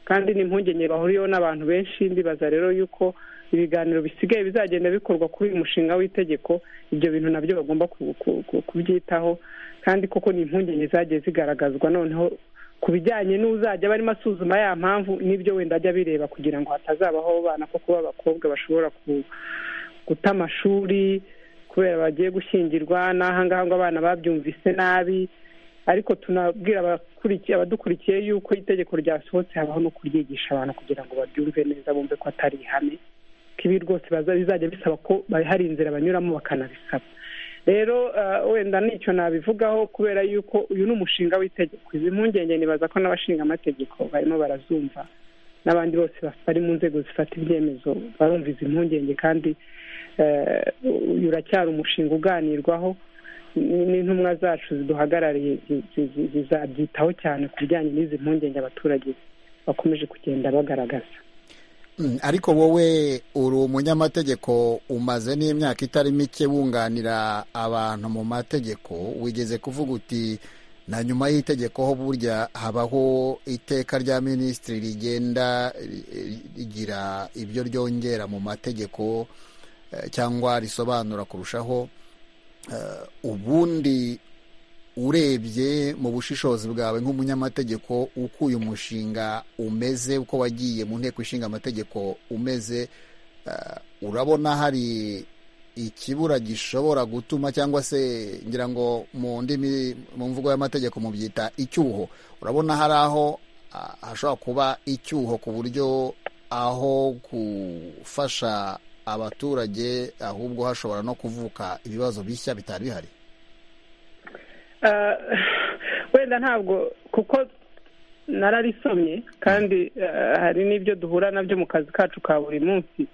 kandi ni impungenge bahuriyeho n'abantu benshi ndibaza rero yuko ibiganiro bisigaye bizagenda bikorwa kuri uyu mushinga w'itegeko ibyo bintu nabyo bagomba ku- ku- ku- kubyitaho kandi koko ni impungenge zagiye zigaragazwa noneho ku bijyanye n'uzajya barimo asuzuma ya mpamvu n'ibyo wenda ajya bireba kugira ngo hatazabaho abana ko kuba abakobwa bashobora ku guta amashuri kubera bagiye gushyingirwa n'aha ngaha ngo abana babyumvise nabi ariko tunabwira abakurikiye abadukurikiye yuko itegeko ryasohotse habaho no kuryigisha abantu kugira ngo babyumve neza bumve ko atari ihame ko ibi rwose baza- bizajya bisaba ko ba- hari inzira banyuramo bakanabisaba rero ah, wenda nicyo nabivugaho kubera yuko uyu ni umushinga w'itegeko izi mpungenge nibaza ko n'abashinga amategeko barimo barazumva n'abandi bose bari mu nzego zifata ibyemezo barumva izi mpungenge kandi eh, uyu uracyari umushinga uganirwaho Ni- n'intumwa zacu ziduhagarariye zi- zi- zi- zizabyitaho cyane ku bijyanye n'izi mpungenge abaturage bakomeje kugenda bagaragaza Mm, ariko wowe uri umunyamategeko umaze n'imyaka itari mike wunganira abantu mu mategeko wigeze kuvuga uti na nyuma y'itegeko ho burya habaho iteka rya minisitiri rigenda ri- rigira ibyo ryongera mu mategeko eh, cyangwa risobanura kurushaho Eh, ubundi urebye mu bushishozi bwawe nk'umunyamategeko uko uyu mushinga umeze uko wagiye mu nteko ishinga amategeko umeze eh, urabona hari ikibura gishobora gutuma cyangwa se ngira ngo mu ndimi mu mvugo y'amategeko mubyita icyuho urabona hari aho hashobora kuba icyuho ku buryo aho gufasha abaturage ahubwo hashobora no kuvuka ibibazo bishya bitari bihari wenda ntabwo kuko nararisomye kandi hari n'ibyo duhura nabyo mu kazi kacu ka buri munsi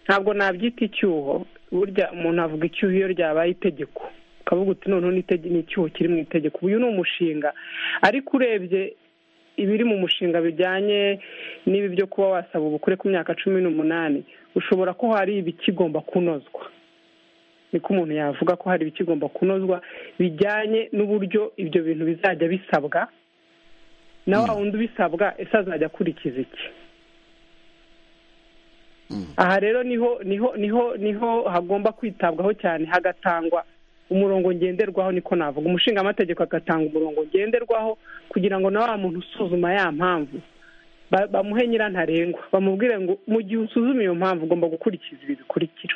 ntabwo nabyita icyuho burya umuntu avuga icyuho iyo ryabaye itegeko ukavuga uti noneho ni icyuho kiri mu itegeko uyu ni umushinga ariko urebye ibiri mu mushinga bijyanye n'ibi byo kuba wasaba ubukure ku myaka cumi n'umunani ushobora ko hari ibikigomba kunozwa niko umuntu yavuga ko hari ibikigomba kunozwa bijyanye n'uburyo ibyo bintu bizajya bisabwa na wa wundi ubisabwa ese azajya akurikiza iki aha rero niho niho niho niho hagomba kwitabwaho cyane hagatangwa umurongo ngenderwaho niko navuga umushinga amategeko agatanga umurongo ngenderwaho kugira ngo na wa muntu usuzuma ya mpamvu bamuhe nyirantarengwa bamubwire ngo mu gihe usuzuma iyo mpamvu ugomba gukurikiza ibi bikurikira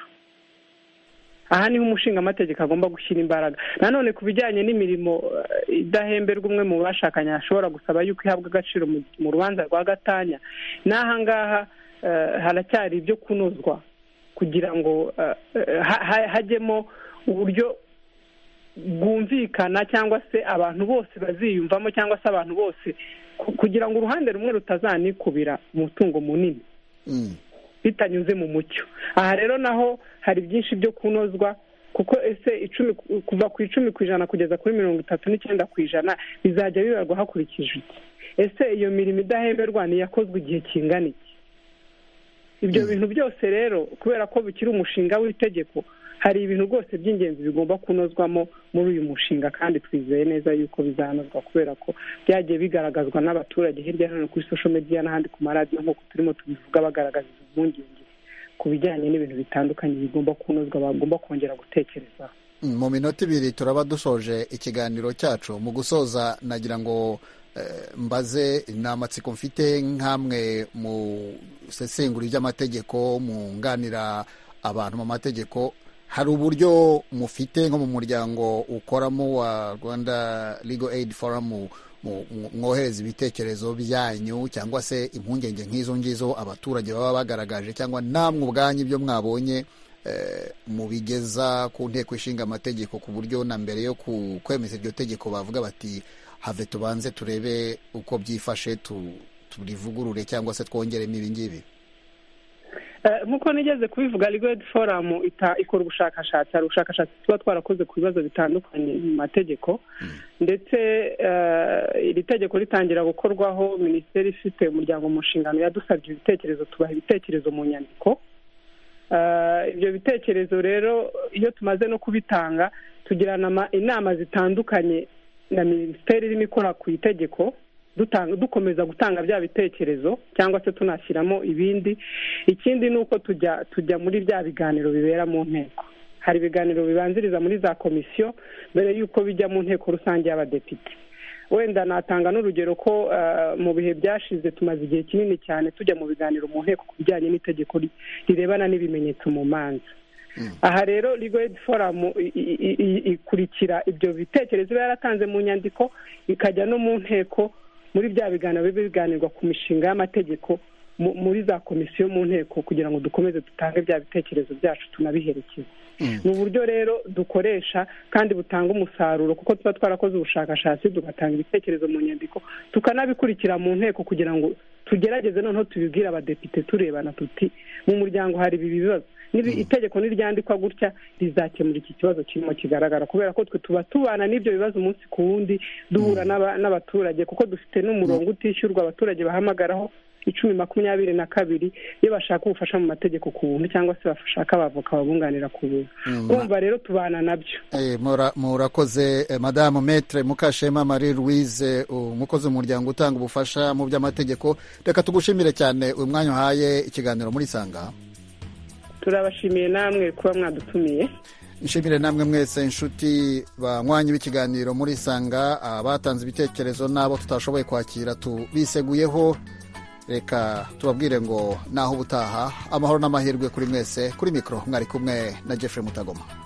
aha niho umushinga amategeko agomba gushyira imbaraga nanone ku bijyanye n'imirimo idahemberwa umwe mu bashakanye ashobora gusaba yuko ihabwa agaciro mu rubanza rwa gatanya n'aha ngaha haracyari ibyo kunozwa kugira ngo hajyemo uburyo bwumvikana cyangwa se abantu bose baziyumvamo cyangwa se abantu bose kugira ngo uruhande rumwe rutazanikubira umutungo munini bitanyuze mu mucyo aha rero naho hari byinshi byo kunozwa kuko ese icumi kuva ku icumi ku ijana kugeza kuri mirongo itatu n'icyenda ku ijana bizajya bibarwa hakurikije iki ese iyo mirimo idahemberwa ntiyakozwe igihe kingana iki ibyo bintu byose rero kubera ko bikiri umushinga w'itegeko hari ibintu rwose by'ingenzi bigomba kunozwamo muri uyu mushinga kandi twizeye neza yuko bizanozwa kubera ko byagiye bigaragazwa n'abaturage hirya no hino kuri sosho mediya n'ahandi ku maradiyo nk'uko turimo tubivuga bagaragaza izo mpungenge ku bijyanye n'ibintu bitandukanye bigomba kunozwa bagomba kongera gutekerezaho mu minota ibiri turaba dusoje ikiganiro cyacu mu gusoza nagira ngo mbaze ni amatsiko mfite nk'amwe mu sesengura ry'amategeko munganira abantu mu mategeko hari uburyo mufite nko mu muryango ukoramo wa rwanda legal aid forum mwohereza ibitekerezo byanyu cyangwa se impungenge nk'izo ngizo abaturage baba bagaragaje cyangwa namwe ubwanyu ibyo mwabonye mubigeza ku nteko ishinga amategeko ku buryo na mbere yo kwemeza iryo tegeko bavuga bati have tubanze turebe uko byifashe turivugurure cyangwa se twongeremo ibingibi nk'uko nigeze kubivuga rigodi foramu ikora ubushakashatsi hari ubushakashatsi tuba twarakoze ku bibazo bitandukanye mu mategeko ndetse iri tegeko ritangira gukorwaho minisiteri ifite umuryango mu nshingano yadusabye ibitekerezo tubaha ibitekerezo mu nyandiko ibyo bitekerezo rero iyo tumaze no kubitanga tugirana inama zitandukanye na minisiteri irimo ikora ku itegeko dukomeza gutanga bya bitekerezo cyangwa se tunashyiramo ibindi ikindi ni uko tujya tujya muri bya biganiro bibera mu nteko hari ibiganiro bibanziriza muri za komisiyo mbere y'uko bijya mu nteko rusange y'abadepite wenda natanga n'urugero ko mu bihe byashize tumaze igihe kinini cyane tujya mu biganiro mu nteko ku bijyanye n'itegeko rirebana n'ibimenyetso mu manza aha rero rigodi foramu ikurikira ibyo bitekerezo iba yaratanze mu nyandiko ikajya no mu nteko muri bya biganiro biba biganirwa ku mishinga y'amategeko muri za komisiyo mu nteko kugira ngo dukomeze dutange bya bitekerezo byacu tunabiherekeze ni uburyo rero dukoresha kandi butanga umusaruro kuko tuba twarakoze ubushakashatsi tugatanga ibitekerezo mu nyandiko tukanabikurikira mu nteko kugira ngo tugerageze noneho tubibwire abadepite turebana tuti mu muryango hari ibi bibazo itegeko niryandikwa gutya rizakemura iki kibazo kirimo kigaragara kubera ko twe tuba tubana n'ibyo bibazo umunsi ku wundi duhura n'abaturage kuko dufite n'umurongo utishyurwa abaturage bahamagaraho icumi makumyabiri na kabiri iyo bashaka ubufasha mu mategeko ku buntu cyangwa se bashaka abavoka babunganira ku buntu urumva rero tubana nabyo murakoze madamu metre mukashema marie louise umukozi w'umuryango utanga ubufasha mu by'amategeko reka tugushimire cyane uyu mwanya uhaye ikiganiro muri sanga turabashimiye namwe kuba mwadutumiye nshimire namwe mwese inshuti banywanyi b'ikiganiro muri sanga abatanze ibitekerezo n'abo tutashoboye kwakira tubiseguyeho reka tubabwire ngo naho ubutaha amahoro n'amahirwe kuri mwese kuri mikoro mwari kumwe na jeffrey mutagoma